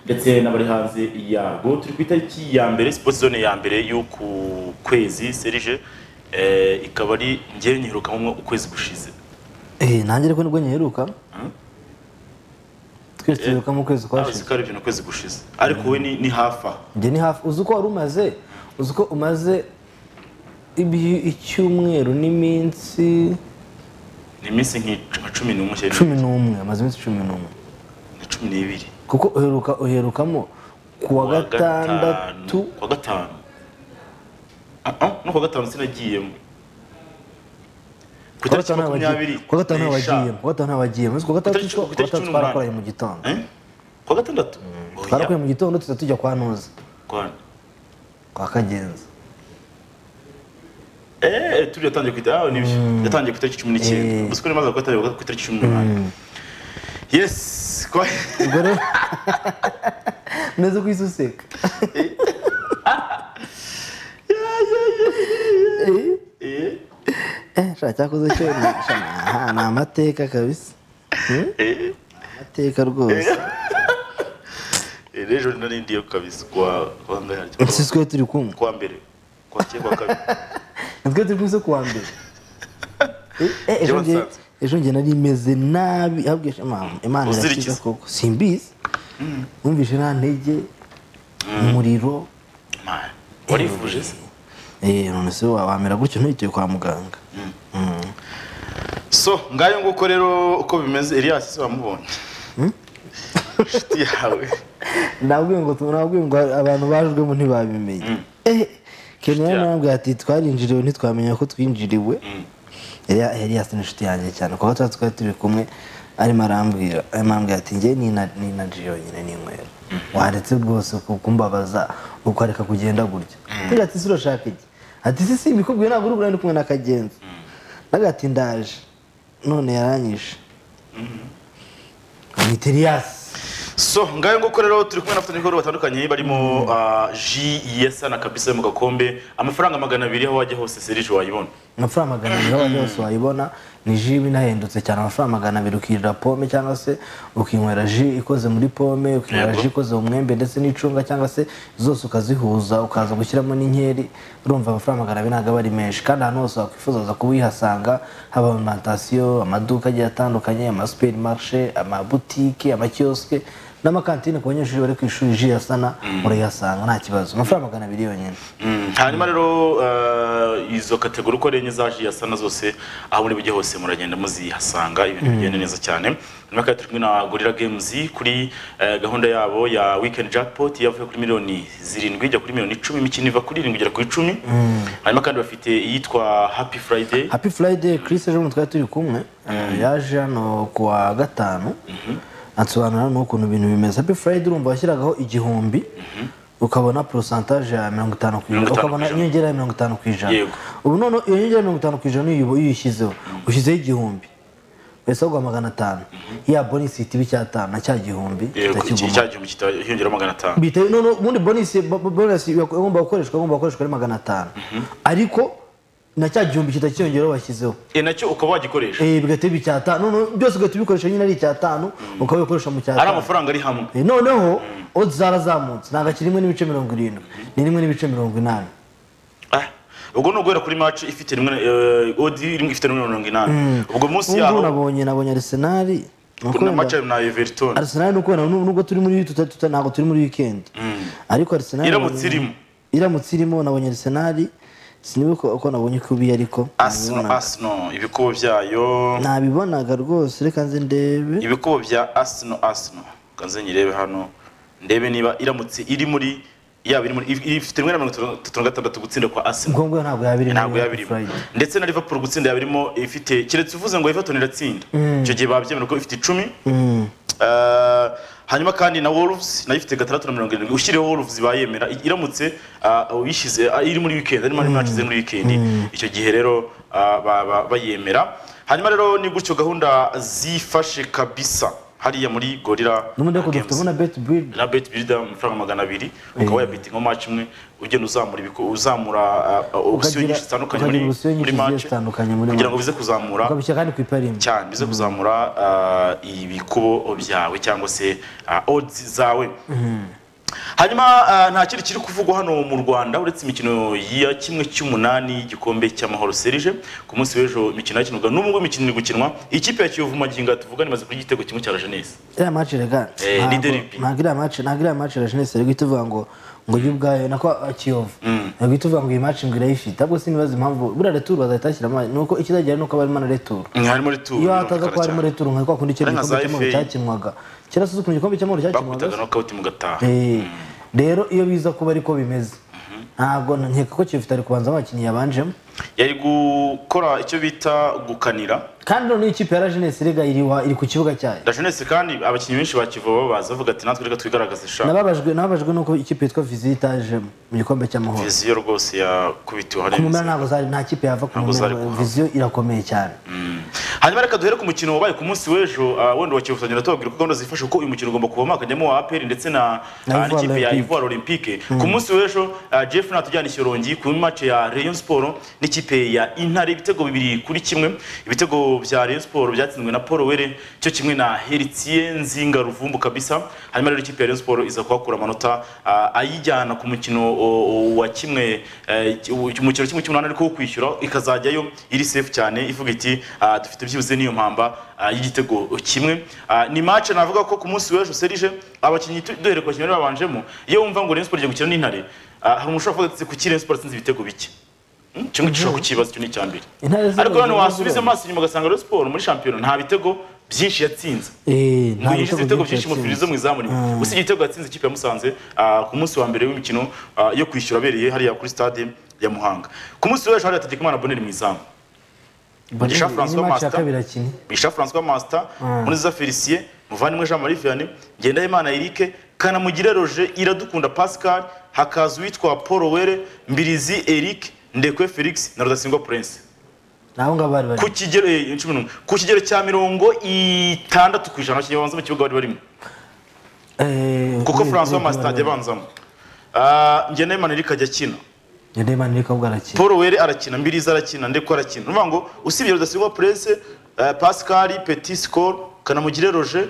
ndetse n'abari hanze yago turi ku itariki ya mbere sipoti zone ya mbere y'uku kwezi serije eh, ikaba ari ngewe nyiherukamwo ukwezi gushize Eh, nanjye ariko nibwo nyiheruka twese twiruka mu kwezi abazi kwashize ko ari ibintu ukwezi gushize ariko wowe ni, ni hafi aha njye ni hafi uzi uko wari umaze uzi uko umaze ibi- icyumweru n'iminsi ni iminsi nk'i- nka cumi n'umwe cyangwa cumi n'umwe amaze iminsi cumi n'umwe na cumi n'ibiri kuko uheruka uherukamo ku wa Kuwa gatandatu gatanu- kuwa gatanu Ah, ah, no kuwa gatanu sinagiyemo ku ku wa itariki gatanu makumyabiri ntabagiyemo ku wa gatanu n'eshanu. ntabagiyemo ku wa gatanu ntabagiyemo uzi ku wa gatandatu Itariki- ku wa itariki gatandatu cumi n'umunani. twarakoranye mu gitondo Eh? kuwa gatandatu Oya, twarakoreye mu gitondo tuza tujya kwa ntuza kwana. kwa kagenzi Eh, turi yatangiye ku itariki nibyo yatangiye ku itariki cumi n'icyenda Eh. gusa ko rimaze gufata ku itariki cumi n'umunani yes kwa ubwo rero neza ko isi useka Eh, Eh, sha cyakoze cyo ni sha ni- aha, ni amateka kabisa Hmm? eh, amateka rwose eh, n'ejo nari ndiyo kabisa kwa kwa ngayaryo si twe turi kumwe kwa mbere kwa kera kwa kabiri ni twe turi kumwe se kuwa mbere Eh, eh, ejo Ibyo nge- basanze. ejo njye nari meze nabi ahubwo ejo Imana- imana Uzirikiza. irakiza koko simbizi wumvise nta ntege umuriro Man, warivuje se Eh, none se wa- wamera gutyo ntugiye kwa muganga so ngayo nguko rero uko bimeze Elias se wamubonye inshuti yawe nabwiye ngo nabwiye ngo abantu bajwemo ntibabimenye Eh, kenya Yeah. nambwiye ati twarinjiriwe ntitwamenya ko twinjiriwe Elia- Elias ni inshuti yanjye cyane kuko tuba twari turi kumwe arimo arambwira arimo arambwira ati njye nina- ninajije yonyine n'inywera waretse rwose ku- kumbabaza ukareka kugenda gutya ngira ati ese urashaka iki ati si si bikubwiye ntabwo uri buriya ndi kumwe na kagenzi nagati ndaje none yaranyishe amwita Elias so ngayo nguko rero turi kumwe n'abafatanya ibikorwa batandukanye barimo ah, J yesa na kabisa yo mu gakombe amafaranga magana abiri aho wajya hose serije wayibona amafaranga magana abiri aho wajya hose wayibona ni ji iba inahendutse cyane amafaranga magana abiri ukirira pome cyangwa se ukinywera ji ikoze muri pome ukinywera Yego. ji ikoze mu mwembe ndetse n'icunga cyangwa se zose ukazihuza ukaza gushyiramo n'inkeri urumva amafaranga magana abiri ntabwo aba ari menshi kandi ahantu hose wakwifuza waza kuba uyihasanga haba alimantasiyo amaduka agiye atandukanye amasuperimarishe amabutike amakiyosike n'amakantine ku banyeshuri bari ku ishuri ji yasana murayihasanga nta kibazo amafaranga magana abiri yonyine Mm, hanyuma rero ah, izo kategori uko ari enye za J yesa na zose aho muri bujye hose muragenda muzihasanga ibintu bigenda neza cyane nyuma kandi turi kumwe na Gorilla Games kuri eh, gahunda yabo ya weekend jackpot yavuye kuri miliyoni zirindwi ijya kuri miliyoni icumi imikino iva kuri irindwi igera ku icumi hanyuma kandi bafite iyitwa happy friday happy friday chris ejo bundi twari turi kumwe yaje hano ku wa gatanu ansobanura n'ukuntu ibintu bimeze happy friday urumva washyiragaho igihumbi ukabona porosantaje ya mirongo itanu ku Mirongo itanu ijana ku ukabona ijana. inyongera ya mirongo itanu ku ijana Yego. ubu noneho iyo nyongera ya mirongo itanu ku ijana iyo uyibo- iyo uyishyizeho ushyizeho igihumbi wese agwa magana atanu ya bonisi itiba icyatanu na cya gihumbi Yego, iki kitagiguma cya gihumbi kitahiyongeraho magana atanu bita no no ubundi bonus bo- bo- bonus igomba gukoreshwa igomba gukoreshwa ari magana atanu ariko na cya gihumbi kitakiyongeraho washyizeho e nacyo ukaba wagikoresha eh bigahita biba icyatanu none byose ugahita ubikoresha nyine ari icyatanu ukaba ubikoresha mu ari cyatanu amafaranga ari hamwe Eh, noneho odds zarazamutse ntabwo akiri rimwe n'ibice mirongo irindwi ni rimwe n'ibice mirongo inani Ah, ubwo ni uguhera kuri match ifite rimwe eh, odi rimwe ifite rimwe na mirongo inani ubwo munsi ubu ngubu yaho nabonye nabonye arsenal ni uko na wenda- match na Everton arsenal ni uko wenda nu- nubwo turi muri tuta- tuta- ntabwo turi muri weekend ariko arsenal Iramutse nabonye- irimo. iramutse irimo nabonye arsenal sinibuka uko nabonye ko ubiye ariko Arsenal nabibonaga. Arsenal ibikubo byayo nabibonaga rwose reka nze ndebe ibikubo bya Arsenal Arsenal kanze nyirebe hano ndebe niba iramutse iri muri yaba iri muri if- ifite rimwe na mirongo itatu na gatandatu gutsinda kwa Arsenal ngombwa ntabwo yabiri ntabwo yabirimo ndetse na Liverpool gutsinda yabirimo ifite keretse uvuze ngo Everton iratsinda icyo gihe babyemera ko ifite icumi Eh, hanyuma kandi na Wolves nayo ifite gatandatu na mirongo irindwi ushyireho Wolves bayemera i- iramutse ah, uyishyize ah, iri muri weekend arimo ari match ziri muri weekend icyo gihe rero ah, ba- ba- bayemera hanyuma rero ni gutyo gahunda zifashe kabisa hariya muri gorira n'ubundi ariko Games. dufitemo na beti biridi na bet builder amafaranga magana abiri ukaba wayabitinga match imwe ugenda uzamura ibiku- uzamura uh, uh, opsiyo nyinshi zitandukanye muri, muri match zitandukanye muri kugira ngo match bize kuzamura ukabishyira kandi ku iparimbi cyane bize kuzamura uh, ibikubo byawe cyangwa se uh, odds zawe hanyuma ah, nta kindi kiri kuvugwa hano mu rwanda uretse imikino ya kimwe cy'umunani y'igikombe cy'amahoro serije ku munsi w'ejo imikino yakinwaga n'ubwo imikino iri gukinwa ikipe ya kiyovu magingo tuvugana imaze kurya igitego kimwe cya la jeunesse iriya match rega Eh, ni ntabwo- derby. ntabwo iriya match ntabwo iriya match la jeunesse iri guhita ivuga ngo ngo yo ubwayo nako ah, kiyovu iri guhita ivuga ngo iyi match ngo irayifite ahubwo sinibaza impamvu buriya returu bazahita bashyiramo nuko ikizagira nuko barimo na returu harimo rituru iyo hataza ko harimo returu nka kwa kundi icyo Ariko gikombe za FA. cy'amahoro cyakinwaga kera suzi ukuntu igikombe cy'amahoro cyakinwaga bakubitaga nokawuti mugataha Eh, rero iyo biza kuba ariko bimeze ntabwo nkeka ko kiyofite ari kubanza abakinnyi yabanjemo yari gukora icyo bita gukanira kandi noneho ikipe ya rajenesi rega iri wa- iri ku kibuga cyayo la jeunesse kandi abakinnyi benshi bakivuba babaza bavuga ati natwe reka twigaragaze sha nababajwe nababajwe nuko ikipe yitwa visitage mu gikombe cy'amahoro viziyo rwose yakubitiwe ku hariya mumera ntabwo zari nta kipe yava ku Ntabwo zari mumera kuhava. viziyo irakomeye cyane hanyuma reka duhere ku mukino wabaye ku munsi w'ejo ah, wenda wa Kiyovu tuzagenda tubabwira uko gahunda zifasha uko uyu mukino ugomba kuvamo hakajyamo wa APR ndetse na Na ah, Ivoire n'ikipe ya Olympique. Ivoire Olympique ku munsi w'ejo ah, Jeff natujyana ishyorongi ku match ya Rayon Sport n'ikipe ya Intare ibitego bibiri kuri kimwe ibitego bya Rayon Sport byatsinzwe na Paul Were cyo kimwe na Heritier Nzinga Ruvumbu kabisa hanyuma rero ikipe ya Rayon Sport iza kuhakura amanota ah, ayijyana ku mukino o- o- wa kimwe eh, ki- umukino kimwe cy'umunani ariko wo kwishyura ikazajyayo iri safe cyane ivuga iti ah, dufite byibuze n'iyo mpamba ah, y'igitego kimwe Ah, ni match navuga ko ku munsi w'ejo serije abakinnyi tu- duhere ku bakinnyi bari babanjemo iyo wumva ngo Rayon Sport igiye gukina n'intare ah, hari umuntu ushobora kuvuga ati kuki Rayon Sport atsinze ibitego bike Hmm, icyo ngicyo ushobora kukibaza icyo ni icya mbere Intare ziriya ariko nanone ziriya wasubiza ziriya. amaso inyuma ugasanga Rayon Sport muri shampiyona nta bitego byinshi yatsinze Eh, nta yinjiza ibitego byinshi mu yatsinze. firizo mu izamu rimwe gusa igitego yatsinze ikipe ya Musanze ah, ku munsi wa mbere w'imikino ah, yo kwishyura abereye hariya kuri stade ya Muhanga ku munsi w'ejo hariya Hategekimana Bonheur mu izamu Bonne- Jean ni Francois match ya Master. kabiri akina Bisha François Master Muniza Felicien Muvandimwe Jean Marie Vianney Ngendahimana Eric Kanamugire Roger Iradukunda Pascal hakaza uwitwa Paul Were Mbirizi Eric Ndekwe Felix na Rudasingwa Prince naho ngaho bari bari ku kigero eh, cumi n'umwe. ku kigero cya mirongo itandatu ku ijana abakinnyi babanza mu kibuga bari barimo Eh, kuko ni- François ni- Master ajya abanzamo Ah, Ngendahimana Eric ajya akina Ngendahimana Eric ahubwo arakina Paul Were arakina Mbirizi arakina Ndekwe arakina ni ukuvuga ngo usibye Rudasingwa Prince eh, Pascal Petit Score Kanamugire Roger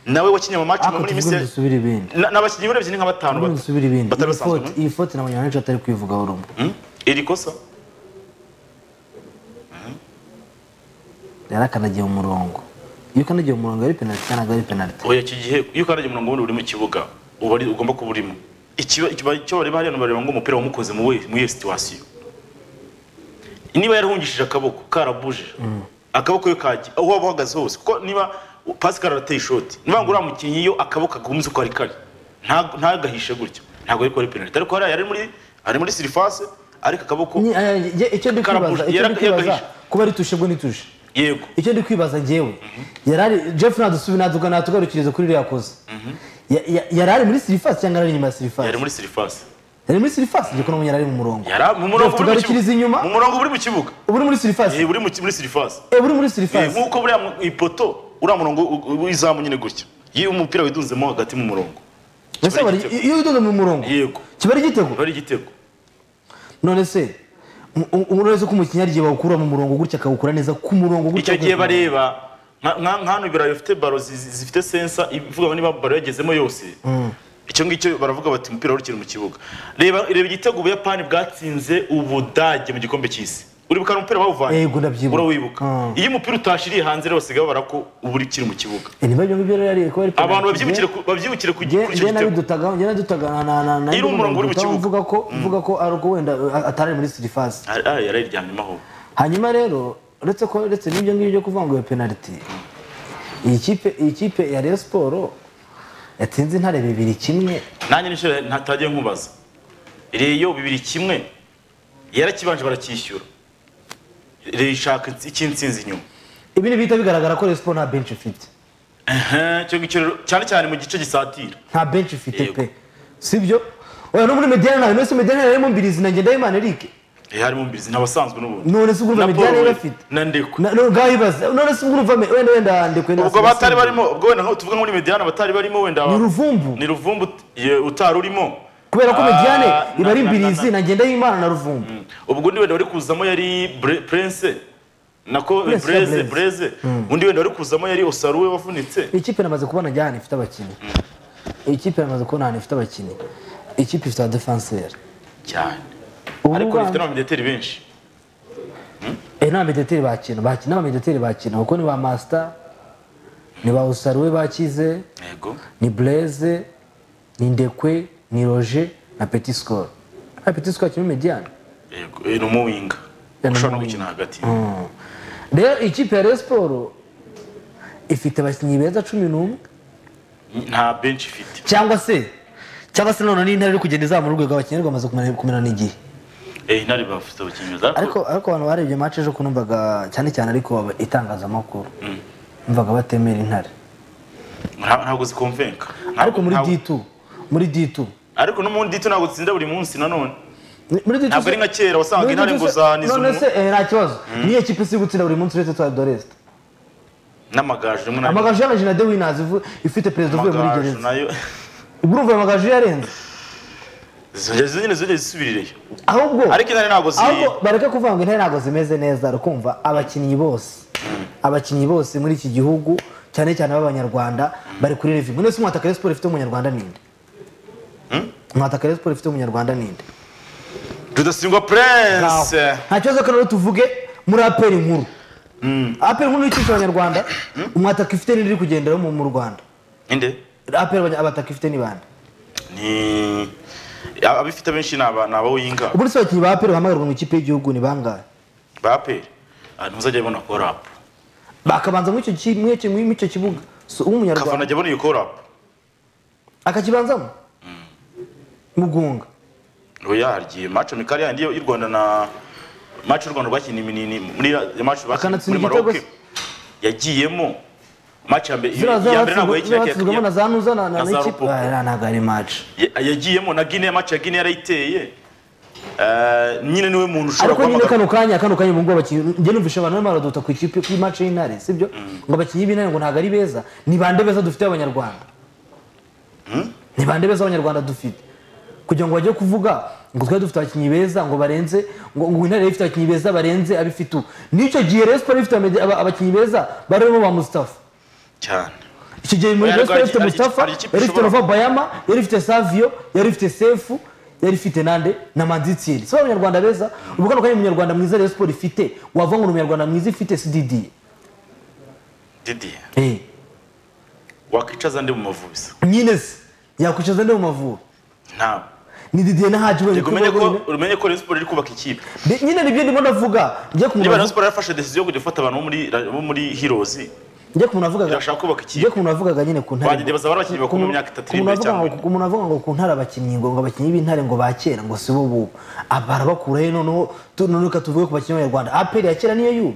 nawe wakinnye mu match ariko muri tuvuge Misiri dusubire ibindi Na- ni abakinnyi urebye ni nka batanu Tuvuge bato. dusubire ibindi batari Iyi basanzwe faute- iyi fote ntabwo nyabanshi atari kwivugaho rumwe Hmm? iri kosa yari akanagiye mu murongo iyo ukanagiye mu murongo ari penaliti kandi ari penaliti oya iki gihe iyo ukandagiye umurongo wundi uri mu kibuga uba ari- ugomba kuba urimo Ikiba- ikiba- icyo bareba hariya bareba ngo umupira wamukoze mu we- mu iyo situwasiyo niba yarahungishije akaboko karabuje akaboko iyo kagiye aho waba uhagaze hose kuko niba Pascal arateye ishoti niba ngo uriya mukinnyi iyo akaboko agumize uko ari kari nta- ntagahishe gutyo ntabwo ariko ari penaliti ariko hariya yari muri ari muri sirifase ariko akaboko Ni- aya- ye- icyo ndi Karabuze. kwibaza icyo ndi Yara- yagahishe. kwibaza kuba ritushe bwo nitushe yego icyo ndi kwibaza njyewe yari ari jeff nadusubi natuga natugarukiriza kuri iriya koza Ya- ya- yari ari muri sirifasi cyangwa yari ari inyuma ya yari sirifasi muri sirifase yari muri sirifasi igihe kuno yari ari mu murongo Yara mu murongo Jeff, uri mu tugarukiriza kibuga. inyuma Mu murongo uri mu kibuga. uba uri muri Eh, sirifasi uri mu ki- muri surface. Eh, uri muri Eh, sirifasi nkuko buriya mu- ipoto uriya murongo u- u- w'izamu nyine gutya. Iyo umupira widunzemo hagati mu murongo. mbese kiba ari bari- igitego. iyo widoze mu murongo Yego. kiba ari igitego Biba ari igitego. none se mu- u- uretse ko umukinnyi hari igihe bawukura mu murongo gutya akawukura neza ku murongo gutya Icyo gihe akawukura- bareba nka- nka- nk'ahantu ibirayi bifite baro zi- zi- zifite sensa ivuga ngo niba baro yagezemo yose. Icyo ngicyo baravuga bati umupira warukiri mu kibuga. Reba reba igitego Ubuyapani bwatsinze Ubudage mu gikombe cy'isi. Uribuka hari umupira bawuvanye? Yego, ndabyibuka. Urawibuka. Mm. Iyo umupira utashiriye hanze rero basigaye babara ko uba ukiri mu kibuga. Eh, niba ibyo ngibyo rero yari kuba ari Abantu penalty, babyibukire ku- babyibukire ku kuri Nge- icyo nge gitego. nabidutagaho nge nadutagana na na na Iri umurongo uri mu dutaho kibuga. mvuga ko mvuga ko ari uko wenda uh, atari muri sirifasi Ah, ah, yarayiryamyemo aho hanyuma rero uretse ko uretse n'ibyo ngibyo byo kuvuga ngo iyo penaliti iyi kipe iyi kipe ya Rayon Sport yatsinze intare bibiri kimwe nanjye n'inshuro ntatajya nkubaza reyo bibiri kimwe yarakibanje baracyishyura reyo ishaka insi- icy'insinzi inyuma ibi ni bihita bigaragara ko Rayon Sport nta bench ifite Ehe, icyo ngicyo rero cyane cyane mu gice gisatira nta bench ifite Yego. pe sibyo oya no muri mediane nawe no se mediane yarimo mbirizi na Ngendahimana Eric harimo mbizi n'abasanzwe n'ubundi none se urumva Na Paul imidari yari Weah, afite na Ndekwe Na- none ngaho ibaza none se urumva me- wenda wenda ndekwe na ubwo batari Selassie. barimo ubwo wenda nka- tuvuga muri mediane batari barimo wenda ni ruvumbu ni ruvumbu ye- utari urimo kubera ko Ah, mediane iba na- ari na- na- mbirizi na ngendahimana na ruvumbu ubwo undi wenda wari kuzamo yari Bre- prince nako Prince ya breze Blaise. breze undi wenda wari kuzamo yari osaruwe wavunitse iyi kipe namaze kubona ajya ahantu ifite abakinnyi iyi kipe namaze kubona ahantu ifite abakinnyi iyi kipe ifite abadefanseri cyane Ubu ariko bwana- rifite n'abamedeteri benshi Eh, nta medeteri bakina bakina abamedeteri bakina kuko ni ba masita ni ba usaruwe bakize yego ni bureze ni ndekwe ni roje na peti sikoro nta peti sikoro akina mediyani yego Eh, ni umuwinga ni ushobora no umuwinga. gukina hagati rero ikipe ya Rayon siporo ifite abakinnyi beza cumi n'umwe nta benshi ifite cyangwa se cyangwa se none n'intare iri kugenda izamura urwego abakinnyi bamaze kumena- kumenana igihe Eh, intare bafite abakinnyi za ariko ariko abantu barebye match ejo kunumvaga cyane cyane ariko aba- itangazamakuru numvaga batemera intare Nta- ntabwo zikomvenka Ntabwo- ariko muri ntabwo- ditu muri ditu ariko no muri ditu ntabwo zitsinda buri munsi nanone muri ditu Ntabwo se- ari nka kera, wasanga muri intare ditu ngo se- zaniza none umuntu. se eh, nta kibazo niyo kipe isi gutsinda buri munsi uretse twa doresita n'amagaju rimwe na rimwe amagaju y'amajina de winazi ivu- ifite perezida uvuye muri amagaju gereza nayo urumva ayo magaju yarenze zongera zongera zongera zisubirireyo ahubwo ariko intare ntabwo zi ahubwo bareke kuvuga ngo intare ntabwo zimeze neza rukumva abakinnyi bose abakinnyi bose muri iki gihugu cyane cyane b'abanyarwanda bari kuri revivu mwese umwataka Rayon siporo ifite umunyarwanda ninde umwataka Rayon siporo ifite umunyarwanda ninde rudasingwa Ngaho. prince nta kibazo ko rero tuvuge muri aperi nkuru aperi nkuru ikisha abanyarwanda umwataka ifite ninde iri kugendera mu mu rwanda inde aperi abanya- abataka ifite ni bande ni abifite benshi ni aba- ni abawinga ubundi se abakinnyi ba aperi bahamagarwa mu ikipe y'igihugu ni bangahe ba peri Ah, ntuzajya abona korapu bakabanza muri icyo ki- muri icyo- muri icyo kibuga So, kavana w'umunyarwanda ajya abona iyo korapu akakibanzamo mugunga oya agiye maco mikari yandi y'u rwanda na maco y'u rwanda rwakiniye iminini muri maco Akanatsinda muri igitego maroke se. yagiyemo maco ya mbere ziriya iya mbere ntabwo zatsindwa- yayikinnye zatsindwamo na za nuza na na na za n'ikipe Rupopo. Ah, ntabwo ari match Ya- yagiyemo na gine maco ya gine yarayiteye Eh, nyine niwe muntu ushobora ariko nyine guhamagara kano kanya kano kanya ubu ngubu abakinnyi njye numvise abantu barimo baraduta ku ikipe kuri match y'intare sibyo ngo abakinnyi b'intare ngo ntabwo ari beza ni bande beza dufite abanyarwanda ni bande beza abanyarwanda dufite kugira ngo bajye kuvuga ngo twari dufite abakinnyi beza ngo barenze ngo ngo intare ifite abakinnyi beza barenze abifite ubu n'icyo gihe Rayon Sports ifite abamede- aba- abakinnyi beza barimo ba Mustafa cyane icyo gihe muri Oya, ariko Rayon Sports yari ifite hari- Mustafa hari ikipe yari ifite ishobora- Nova Bayama yari ifite Savio yari ifite Sefu yari ifite Nande na Manzitsiri si abanyarwanda beza ubu kano kanya umunyarwanda mwiza Rayon Sports ifite wavuga ngo ni umunyarwanda mwiza ifite si Didi didi Eh, wakwicaza ndi mu mavubi nyine se yakwicaza nde mu mavubi ntabwo ni Didi na Haji wenyine Yego, umenye ko wenyine. umenye ko Rayon Sports iri kubaka ikipe Ni- nyine nibyo ndimo ndavuga njye ku niba muntu Rayon Sports yarafashe decision yo kujya gufata abantu bo muri bo muri Heroes njye ku muntu avugaga irashaka kubaka njye ikipe ku muntu wavugaga nyine ku ntare Bagende baza barabakinnyi bakuru mu myaka itatu iri imbere cyangwa ine. ku muntu avuga ngo ku ntare abakinnyi ngo ngo abakinnyi b'intare ngo ba kera ngo si bo bubu Aba barabakuraho noneho tu- noneho reka tuvuge ku bakinnyi b'abanyarwanda aperi ya kera niyo y'ubu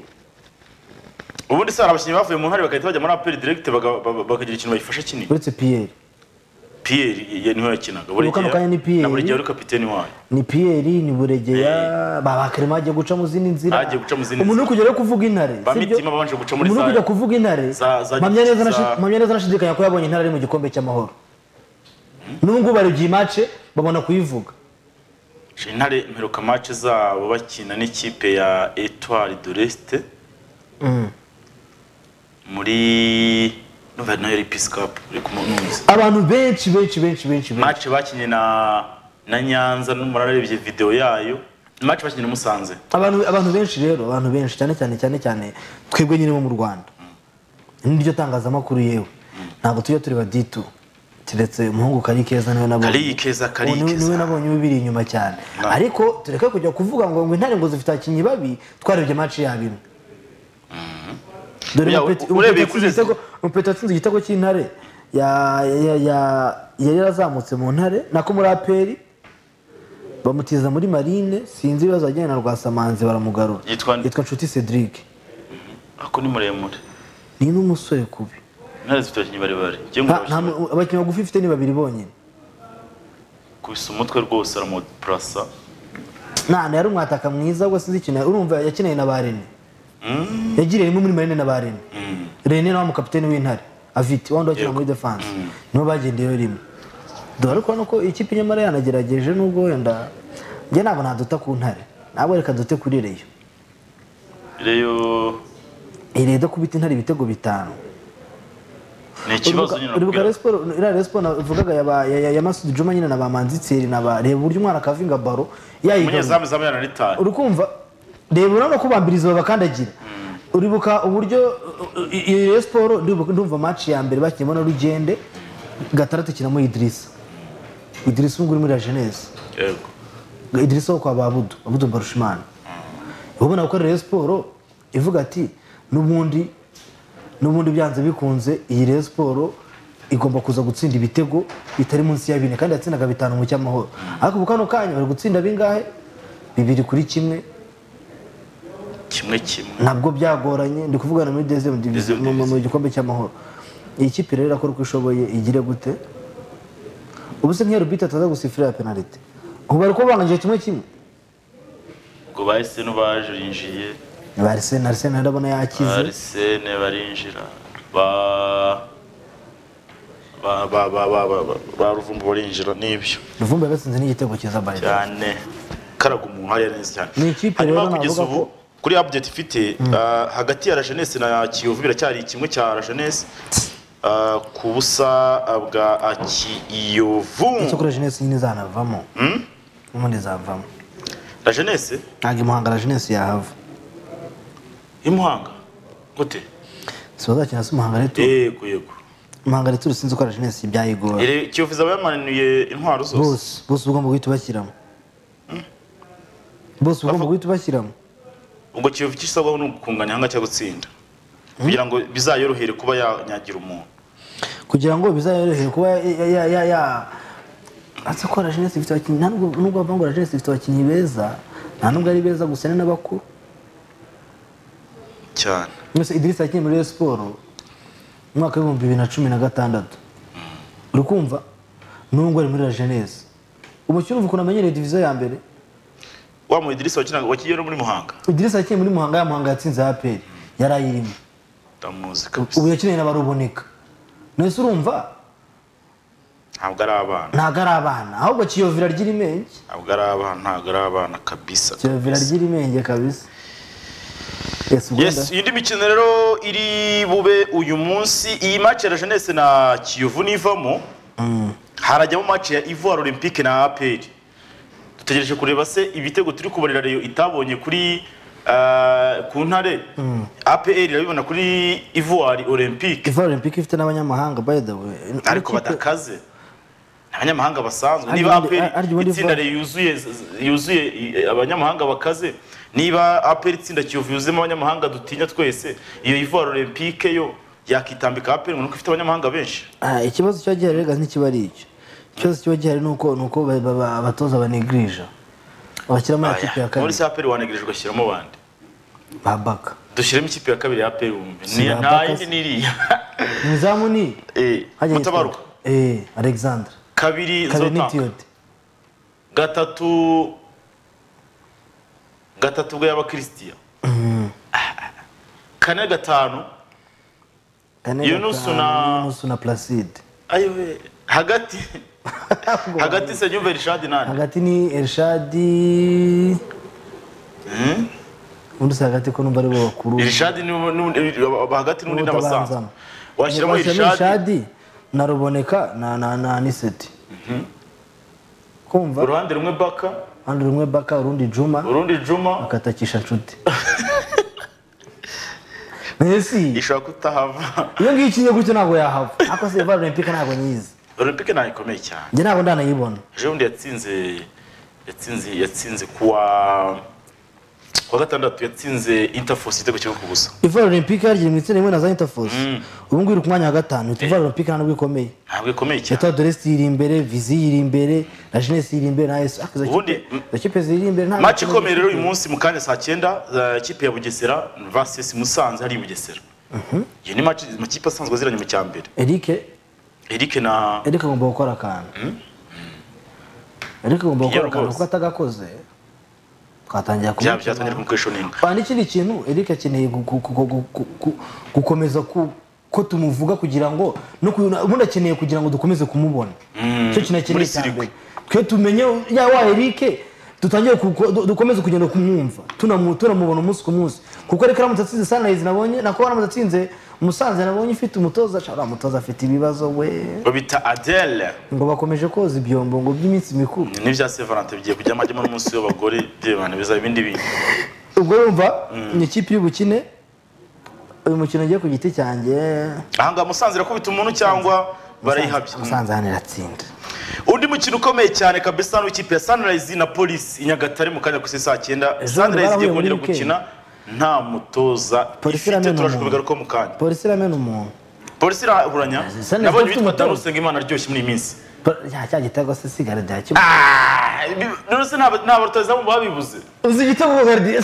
ubundi se hari abakinnyi bavuye mu ntare bagahita bajya muri APR direct baga- ba- bakagira ikintu bayifasha kinini uretse piyeri Pierre ye niho yakinaga buri Ubu kano kanya ni Pierre. na buri gihe ari kapiteni wayo ni piyeri ni buregeya babakarema hagiye guca mu zindi nzira Bagiye guca mu zindi umuntu uri kujya rero kuvuga intare ba sibyo? mitima babanje guca muri umuntu uri kujya za kuvuga intare za- za- mpamya neza za- nashi- mpamya neza anashidikanya ko yabonye intare ari mu gikombe cy'amahoro n'ubu ngubu barebye iyi mace babona kuyivuga Chez intare mperuka match zabo bakina n'ikipe ya Etoile de l'Est muri numva nayo ari Peace Cup uri kumununza abantu benshi benshi benshi benshi benshi match bakinnye na na Nyanza n'umurarebye video yayo match bakinnye na Musanze abantu abantu benshi rero abantu benshi cyane cyane cyane cyane twebwe nyine bo mu rwanda niryo tangazamakuru yewe ntabwo tujya tureba ditu keretse umuhungu kari keza niwe nabonye Kari Keza, Kari Ubu niwe- Keza. niwe nabonye ubiri inyuma cyane ariko tureke kujya kuvuga ngo ngo intare ngo zifite abakinnyi babi twarebye match yabo imwe dore Oya, umupeti- u- urebeye umupeti kuri atsinze Resi- igitego- umupeti atsinze igitego cy'intare ya- ya- ya- yari yarazamutse mu ntare nako muri aperi bamutiza muri marine sinzi ibibazo yajyanye na rwasamanzi baramugarura Yitwa nde? yitwa nshuti cedric ako ni muremure ni n'umusore kubi intare zifite abakinnyi barebare ngiye Nta- nta ngo mu- abakinnyi bagufi ifite ni babiri bonyine kubisa umutwe rwose aramupurasa nta yari umwataka mwiza we sinzi ikintu urumva yakeneye na ba rene yagiriye rimwe muri marine na ba rene rene nawe umukapiteni w'intare avite wundi wakina muri defanse nibo bagendeyeho rimwe dore ko nuko ikipe nyamara yanagerageje nubwo wenda njye ntabwo naduta ku ntare ntabwo reka dute kuri reyo reyo iyi rero kubita intare ibitego bitanu ni ikibazo nyine nakubwira. uribuka Rayon Sport- iriya Rayon Sport navugaga ya ba- ya- ya- ya masudi juma nyine na ba manzitseri na ba reba uburyo umwana akavinga baro yayigarura umunyezamu zamu yaranitaye uri kumva reba urabona ko bambiriza babakandagira uribuka uburyo uh, uh, iyo Rayon Sport ndibuka- ndumva match ya mbere bakinnyemo na rugende gatandatu ikinamo idirisa idirisa ubu ngubu uri muri la jeunesse yego idirisa wo kwa babudu babudu mbarushimana ubona gukora Rayon Sport ivuga ati n'ubundi n'ubundi byanze bikunze iyi Rayon Sport igomba kuza gutsinda ibitego bitari munsi ya bine kandi yatsindaga bitanu mu cyamahoro ariko ubu kano kanya bari gutsinda bingahe bibiri kuri kimwe kimwe kimwe ntabwo byagoranye ndi kuvugana muri deuxième division Deuxième mu- mu mu gikombe cy'amahoro iyi kipe rero irakora uko ishoboye igire gute ubu se nk'iyo rubita ataza gusifira ya penalite ubu bari kubanganyije kimwe kimwe ngo ba esene barinjiye ba Arsenal Arsenal ndabona ba yakize esene barinjira ba ba ba ba ba ba ba- ba ruvumbu barinjira n'ibyo Ruvumbi yagatsinze n'igitego cyiza Bayern cyane karaga umuntu hariya neza cyane Ni ikipe hanyuma rero kugeza navuga ubu kuri update ifite ah, hagati ya la jeunesse na kiyovu biracyari kimwe cya la jeunesse ah, ku busa ah, bwa ah, kiyovu icyo kuri Jeunesse nyine izanavamo ubundi izavamo la jeunesse ntabwo imuhanga la Jeunesse yahava imuhanga gute si bazakina si umuhanga rero tu- yego yego umuhanga rero sinzi ko la Jeunesse ibyayigora Iri- kiyovu izaba yamanuye intwaro zose bose bose ugomba guhita ubashyiramo bose ugomba guhita ubashyiramo ubwo kiyovu icyo isabwaho ni ugukunganya hanga cyangwa gutsinda kugira ngo bizayorohere kuba yanyagira umuntu kugira ngo bizayorohere kuba ya ya ya ya atse ko la Jeunesse ifite abakinnyi nta nubwo nubwo bavuga ngo la Jeunesse ifite abakinnyi beza nta nubwo ari beza gusa ni n'abakuru cyane mwese idirisa yakinnye muri Rayon Sport mu mwaka w'ibihumbi bibiri na cumi na gatandatu uri kumva nubwo ari muri la jeunesse ubu cyumva ukuntu amenyereye diviziyo ya mbere wa mu idirisa wakinaga wakigiye no muri muhanga idirisa yakinnye muri muhanga ya muhanga yatsinze aperi yari ayirimo ndamuzi ubu kabisa yakinanye n'abaruboneka nese urumva ntabwo ari abana ntabwo ari abana ahubwo kiyovira ry'iri menge ntabwo ari abana ntabwo ari abana kabisa kiyovira ry'iri menge kabisa yes ubwenda yes indi mikino rero iri bube uyu munsi iyi match ya la jeunesse na kiyovu nivamo harajyamo match ya ivoire olympique na apr dutegereje kureba se ibitego turi kubarira reyo itabonye kuri ah, ku ntare apr irabibona kuri ivoire olympique ivoire olympique ifite n'abanyamahanga by the way ariko Ikipe- badakaze ni abanyamahanga basanzwe Harya niba ubundi- APR harya ubundi itsinda Ivoire- yuzuye yuzuye i- abanyamahanga bakaze niba APR itsinda kiyovu yuzuyemo abanyamahanga dutinya twese iyo Ivoire Olympique yo yakitambika APR ngo nuko ifite abanyamahanga benshi Ah, ikibazo kiba gihari rega ntikiba ari icyo ikibazo kiba gihari ni uko ni uko ba- ba- ba- abatoza banegirija bashyiramo ya kipe Aya, ya muri kabiri se APR wanegereje ugashyiramo bande babaka dushyiremo ikipe ya kabiri ya APR wumve Si Ni- nta Babaka yindi se. n'iriya umuzamu ni Eh, hajya yitwa- mutabaruka eh alexandre kabiri zotanga karenitiyode gatatu gatatu bwo y'abakristiya kane gatanu Yunusu na- yunusu na placide ayiwe hagati hagati se nyumve rishadi nani hagati ni ershadi ubundi si hagati ko numva ari bo bakuru rishadi hagati n'undi n'abasanzwe N'utabanzamo. washyiramo Washyiramo rishadi ershadi na ruboneka na na na niseti kumva uruhande rumwe baka hano rumwe baka urundi juma urundi juma akatakisha nshuti mbese ishobora kutahava iyo ngiyo ikinye gutyo ntabwo yahava ariko se vare olympique ntabwo nyizi olympique ntayo ikomeye cyane njye ntabwo ndanayibona ejo bundi yatsinze yatsinze yatsinze kuwa kuwa gatandatu yatsinze interforce igitego kimwe ku busa ivare olympique yaryiye mu itsinda rimwe na za interforce ubu ngubu iri ku mwanya wa gatanu ihita ivare olympique nta nubwo ikomeye ntabwo ikomeye cyane yataha doresi yiri imbere vizi yiri imbere na jeunesse yiri imbere na esu Ubundi, kipe ziri imbere ntabwo maci ikomeye rero uyu munsi mu kanya saa cyenda eh, ikipe ya bugesera vs musanze hari i bugesera iyi ni maci amakipe asanzwe aziranye mu cya mbere eric eric na eric agomba gukora akantu eric agomba gukora akantu rwose. kuko atagakoze twatangira byaba byatangira kumukoresha nini Ah, n'ikindi kintu eric akeneye gu- gu- gu- gu- gu- gu- gukomeza ku- ko tumuvuga kugira ngo no ku- ubundi akeneye kugira ngo dukomeze kumubona icyo kintu akeneye muri cya sirikwi. mbere twe tumenye ya wa eric dutangire ku- du- dukomeze kugenda kumwumva tunamu- tunamubona umunsi ku munsi kuko eric aramutse atsinze sunrise nabonye nako aramutse atsinze musanze nabonye ufite umutoza ca- uriya mutoza afite ibibazo we ngo bita adele ngo bakomeje koza ibyombo ngo by'iminsi mikuru n'ibya sevarante bigiye kujyamo ajyamo n'umunsi w'abagore by'abantu bizaba ibindi bintu ubwo yumva ni ikipe y'ubukine uyu mukino ugiye ku giti cyanjye aha ngaha musanze irakubita umuntu cyangwa barayihabye musanze hano iratsinda undi mukino ukomeye cyane kabisa w'ikipe ya sunrise na polisi i nyagatare mu kanya ku saa cyenda sunrise igiye barahuye muri kongera weekend. gukina nta mutoza Polisi ifite iramena turaje umuntu. kubigaruka mu kanya polisi iramena umuntu polisi irahuranya Sunrise nabonye ifite bitwa umutoza. darusenga imana aryoshye muri iyi minsi Po- cya cya gitego se sigara rya kimwe Ah, none se nta nta batozamu babibuze uzi igitego gukardiye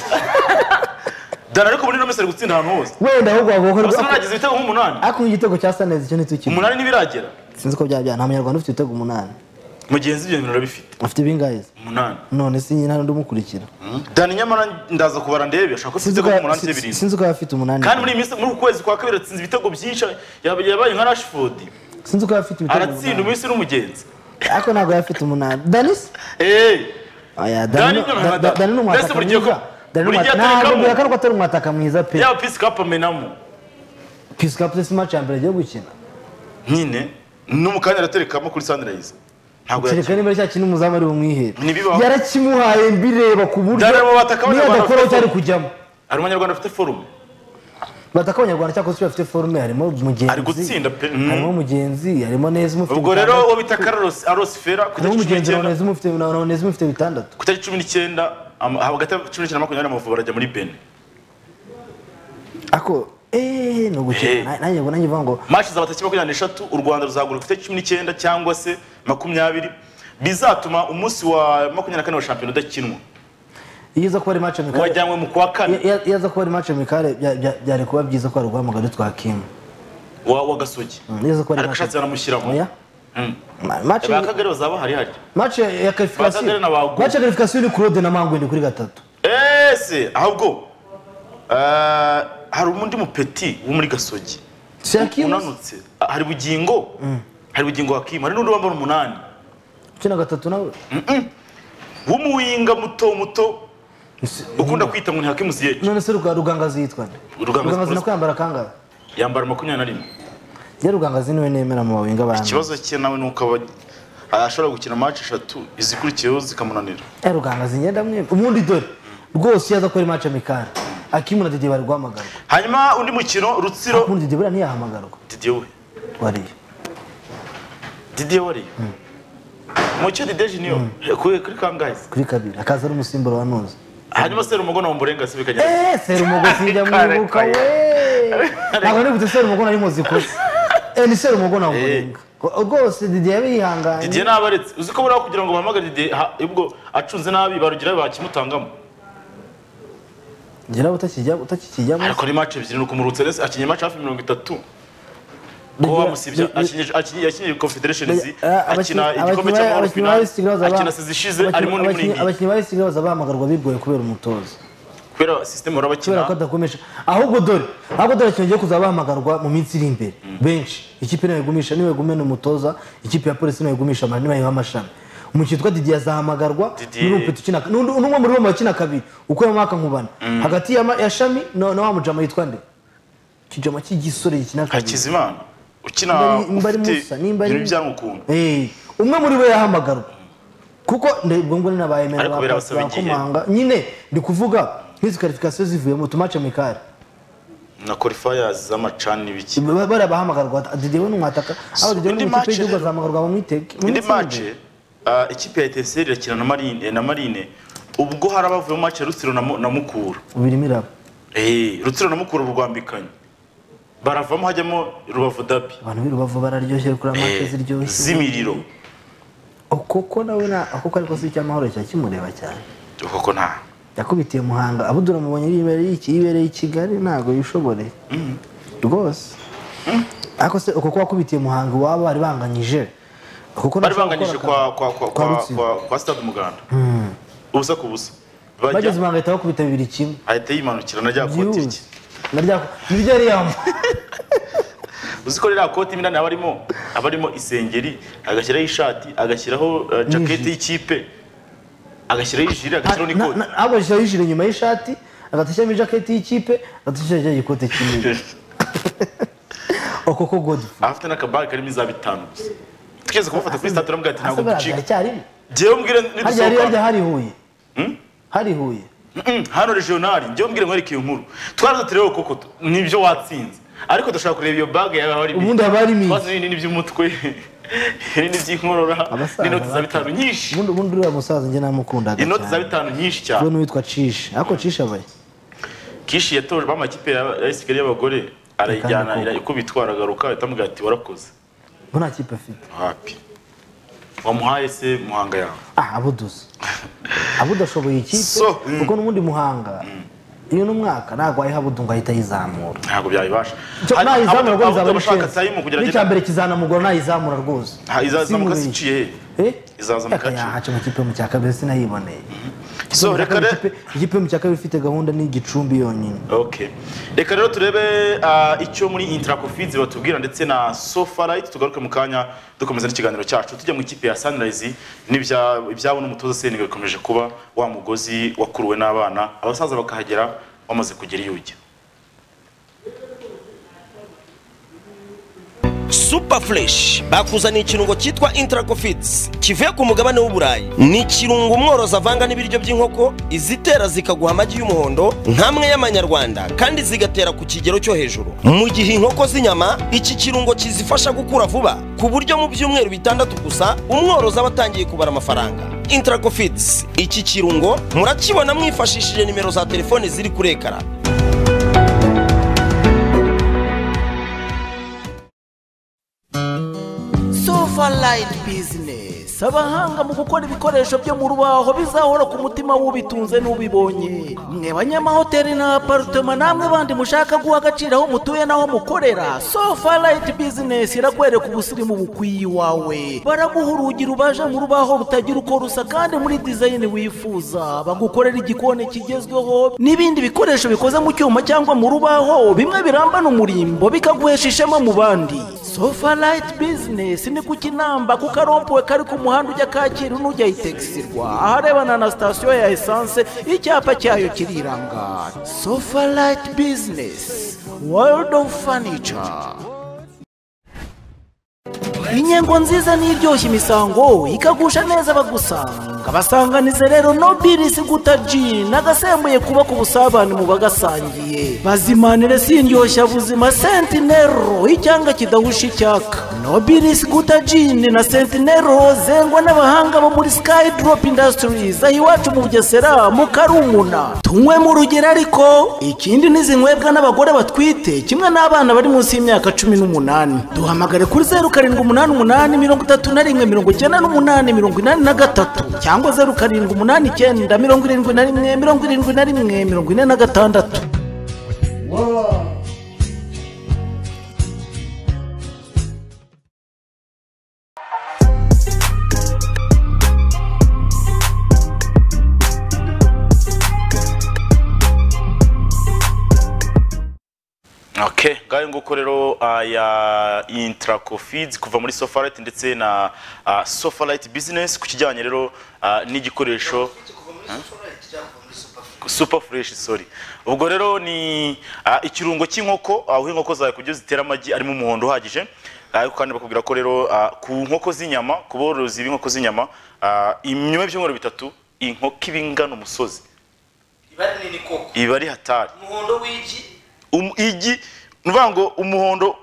dana ariko muri ino minsi ari gutsinda ahantu hose wenda ahubwo abasore wagohora bagize ibitego nk'umunani ariko igitego cya saneza icyo ni tukiri umunani ntibiragera sinzi ko byaba byaba nta munyarwanda ufite ibitego umunani mugenzi ibyo bintu arabifite afite ibingahe se umunani none se nyine hari undi umukurikira dani nyamara ndaza kubara ndebe ashaka ko afite ibitego uko- nk'umunani cyangwa si- birindwi sinzi ko yaba afite umunani kandi muri iyi minsi muri uku kwezi kwa kabiri atsinze ibitego byinshi yaba- yabaye nka rashford sinzi ko yaba afite ibitego aratsinda umunani. umunsi n'umugenzi ariko ntabwo yaba afite umunani danisi eee Oya, Dani Dani ni umwataka. Da- Dani ni Mbese umwataka buri gihe mwiza. ko- Dani buri ni gihe umwataka- Ntabwo atareka mu- mbwira ko ariko atari umwataka mwiza pe. yaba pisi kapu amenamo Peace Cup se si match ya mbere agiye gukina. nyine no mu kanya araterekamo kuri sunrise ntabwo Kereka yakina niba ari cya kintu umuzamu ari bumwihere. Ntibibaho. Yarakimuhaye mbireba ku buryo Dani arimo bataka niyo abanyarwanda adakora bafite cyari forume. kujyamo. hari umunyarwanda ufite forume Bataka abanyarwanda cyakora bafite forume harimo mugenzi. Ari gutsinda pe- mm. Harimo mugenzi, harimo neza umufite. ubwo rero bitandatu. uwo bita carlos arosifera ku harimo itariki cumi mugenzi na n'icyenda neza umufite na na neza umufite bitandatu. ku itariki cumi n'icyenda ama- hagati ya cumi n'icyenda na makumyabiri amavubi barajya muri bene Ako eh no Eh. gukina. Na- Nanjye ngo nanjye mvuga ngo mashi zaba tariki makumyabiri n'eshatu u rwanda ruzahaguruka ku itariki cumi n'icyenda cyangwa se makumyabiri bizatuma umunsi wa makumyabiri na kane wa shampiyona udakinwa iyo iza kuba ari match amikare. wajyanywe mu kwa kane Iyo- Iyo iza kuba ari match amikare bya- bya- byari kuba byiza ko hari guhamagara twakimu. wa wa gasogi Neza ko ari ariko ashatse baramushyiramo Oya. Ma- match ba kagari bazaba bahari hari match ya- ya Bakagera qualification na Bagu. match ya qualification ni Claude na Mangwende kuri gatatu ese ahubwo eh, hari undi mupeti wo muri gasogi Shakim unanutse Ah, hari bugingo hari bugingo wakima hari n'undi wambara umunani kina gatatu nawe w'umuwinga muto muto Ese- ukunda kwita ngo ni hakimu ziyeke none se ruga rugangazi yitwa nde Rugangazi rugangazi Prosper. nako yambara kangahe yambara makumyabiri na rimwe ye rugangazi niwe nemera mu bawinga bandi ikibazo cye nawe ni uko aba- ah, ashobora gukina match eshatu izikurikiyeho zikamunanira ye rugangazi ngenda mwembi ubundi dore rwose iyo aza ko ari match amikare Akimu na Didi bari guhamagarwa hanyuma undi mukino rutsiro ubundi Didi buriya ntiyahamagarwa didiye we wariyo didiye wariye mucyo didiye junior kuri kuri kangayizi kuri kabiri akaza ari umusimbura wa nuza hanyuma serumogo na omborenga se bikagera Eh, Serumogo sinjya mwibuka we. Ntabwo nibutse Serumogo nari muzi kose. Eh, ni Serumogo na Ngorenga. Rwose Didier yabihanganye. didiye nabaretse uzi ko buriya kugira ngo bahamagare didiye ha- ubwo acunze nabi barugira bakimutangamo Ngira utakijya utakijyamo. ariko ni match ebyiri ni ukumurutsa neza akinye match hafi mirongo itatu ko Bigira- bamusibye bi- akinye akinye- yakinye confederation Bigira- zi ah, akina abakinnyi- igikombe abakinnyi- cy'amahoro abakinnyi final ba Leicester baza ba- akina sezishize abakinnyi- arimo n'imvura abakinnyi- iyi Abakinnyi ba Leicester baza bahamagarwa bigoye kubera umutozo. kubera system uraba Kubera ko akina adakomeje. Ahubwo dore, ahubwo dore kingiye kuzaba bahamagarwa mu minsi iri imbere. Benshi. Ikipe nayo igumisha niwe gumena umutoza, ikipe ya Police nayo igumisha amani nayo amashami. Umukino witwa Didier azahamagarwa Didier. n'umupeti ukina n'undi- n'umwe muri bo mu bakina kabiri uko yamwaka nkubana hagati ya ma- ya shami na na wa mujama yitwa nde kijama cy'igisore gikina kabiri hakizimana ukina Nimbari- Nimbari ufite Musa, Nimbari- ibintu byanyu ukuntu Eh, umwe muri bo yahamagarwa kuko nde- ubwo ngo nabayemera Ariko birabasaba igihe. bakomanga nyine ndi kuvuga nk'izi qualification zivuyemo tumace mikari na qualifiers z'amacani biki Ba- bariya bahamagarwa Didier we n'umwataka aho Didier we indi n'ikipe match y'igihugu rero- azahamagarwa mu mitege mu indi minsi iri match imbere. ah, ikipe ya eteseri irakina na marine na marine ubwo hari abavuyemo match ya rutsiro na Mu- na mukura ubu irimo iraba Eh, rutsiro na mukura rwambikanye baravamo hajyamo rubavu dabi abantu b'i Rubavu bararyoshye kuri amace Eh, ziryoshye z'imiriro koko nawe na koko ariko si icyamahoro cya kimureba cyane koko nta yakubitiye muhanga abudura mubonye yibereye iki yibereye i kigali ntabwo yishobore rwose ariko se uko kuba akubitiye muhanga iwabo bari banganyije kuko bari nashaka banganyije gukora kwa kwa kwa Kwa kwa Rutsiro. kwa, kwa stade umuganda ubusa ku busa bageze impanga ahita bakubita bibiri kimwe ahita yimanukira na rya koti byihuse rye narya niryo yambaye uzi ko ririya koti mo indani haba harimo haba harimo isengeri agashyiraho ishati agashyiraho eh, jaketi y'ikipe agashyiraho ijiri agashyiraho n'ikoti ntabwo yishyiraho yishyura inyuma y'ishati agatashyiramo ijaketi y'ikipe agatashyira rya gikote kinini uko ko godifu afite n'akabage karimo iza bitanu gusa twigeze kumufata kuri sitade turamubwira ati ntabwo ducika aracyarimo njyewe mbwire harya hari harya nidusohoka hari huye hari huye Mm, hano regionali njyewe mbwire nkwereke iyo nkuru twaraza turebe koko tu- nibyo watsinze ariko dushaka kureba iyo bage yaba harimo Ubundi haba harimo iki? twasinye nini by'umutwe nini by'inkorora Abasaza n'inoti za bato. bitanu nyinshi ubundi ubundi uriya musaza njye namukundaga inoti za cyane bitanu nyinshi cyane we n'uwitwa cishe ariko cishe abaye kishi yatojwe amakipe ya ya Kigali y'abagore arayijyana Akandi koko. irakubitwa aragaruka ahita amubwira ati warakoze ngo nta kipe afite hapi wamuhaye se muhanga yawe ah abuduze abudashoboye ikipe So, mm. kuko n'ubundi muhanga iyo n'umwaka ntabwo wayiha abudu ngo ahita ayizamura ntabwo byayibasha Cyo Hari- nayizamura abavuga- rwo abavuga bizaba ari bashaka shenzi tayimu kugira n'icya ngo mbere kizanamugora nayizamura rose Ha, izazamuka se iciye he Izaza mu gace. izazamuka mu kipe mu cya kabiri sinayiboneye Ikipe So, mu cya reka kabiri- re- ikipe- ikipe mu cya kabiri ifite gahunda ni igicumbi yonyine Okay. Reka rero turebe ah, icyo muri Intracofizi batubwira ndetse na Sofarite tugaruke mu kanya dukomeza n'ikiganiro cyacu tujya mu ikipe ya Sunrise n'ibya ibyabo n'umutoza Seninga bikomeje kuba wa mugozi wakuruwe n'abana abasaza bakahagera bamaze kugera iyo ujya. super fresh bakuzaniye ikirungo cyitwa intracofits kivuye ku mugabane w'uburayi ni ikirungo umworozi avanga n'ibiryo by'inkoko izitera zikaguha amagi y'umuhondo nk'amwe y'amanyarwanda kandi zigatera ku kigero cyo hejuru mu gihe inkoko z'inyama iki kirungo kizifasha gukura vuba ku buryo mu byumweru bitandatu gusa umworozi aba atangiye kubara amafaranga intracofits iki kirungo murakibona mwifashishije nimero za telefone ziri kuri ekara sofaline business abahanga mu gukora ibikoresho byo mu rubaho bizahora ku mutima w'ubitunze n'ubibonye mwe banyamahoteli na aparitoma namwe bandi mushaka guha agaciro aho mutuye n'aho mukorera sofaline business irakwereka ubusirimu bukwiye iwawe baraguha urugi rubaje mu rubaho rutagira uko rusa kandi muri dizayini wifuza bagukorera igikoni kigezweho n'ibindi bikoresho bikoze mu cyuma cyangwa mu rubaho bimwe birambana umurimbo bikaguhesha ishema mu bandi sofalayiti bizinesi ni ku kinamba kuko arompuwe kari ku muhanda ujya kacyiru n'ujya yitegisirwa aharebana na sitasiyo ya esanse icyapa cyayo kiriranga sofalayiti bizinesi world of furniture inyengo nziza n'iryoshya imisango ikagusha neza abagusanga basanganize rero nobilisi guta ji nagasembuye kubaka ubusabane mu bagasangiye bazimanire sindyoshya buzima sentinero icyanga kidahusha icyaka nobilisi guta jini na sentinero zengwa n'abahanga bo muri sky drop industries aho iwacu mu bugesera mu karumuna tunywe mu rugero ariko ikindi n'izinywebwa n'abagore batwite kimwe n'abana bari munsi y'imyaka cumi n'umunani duhamagare kuri zeru karindwi umunani umunani mirongo itatu na rimwe mirongo icyenda n'umunani mirongo inani na gatatu cyangwa zeru karindwi umunani icyenda mirongo irindwi na rimwe mirongo irindwi na rimwe mirongo ine na gatandatu Okay, ngayo nguko rero ah, ya Intracofids kuva muri Sofarite ndetse na ah, Sofarite Business ku kijyanye rero ah, n'igikoresho super fresh sorry ubwo rero ni ah, ikirungo cy'inkoko aho inkoko zawe kubyo zitera amagi arimo umuhondo uhagije ariko kandi bakubwira ko rero ah, ku nkoko z'inyama ku borozi b'inkoko z'inyama ah, inyuma y'ibyumweru bitatu inkoko iba ingana umusozi ibara nini koko iba ari hatari umuhondo w'igi Um- igi ni ukuvuga ngo umuhondo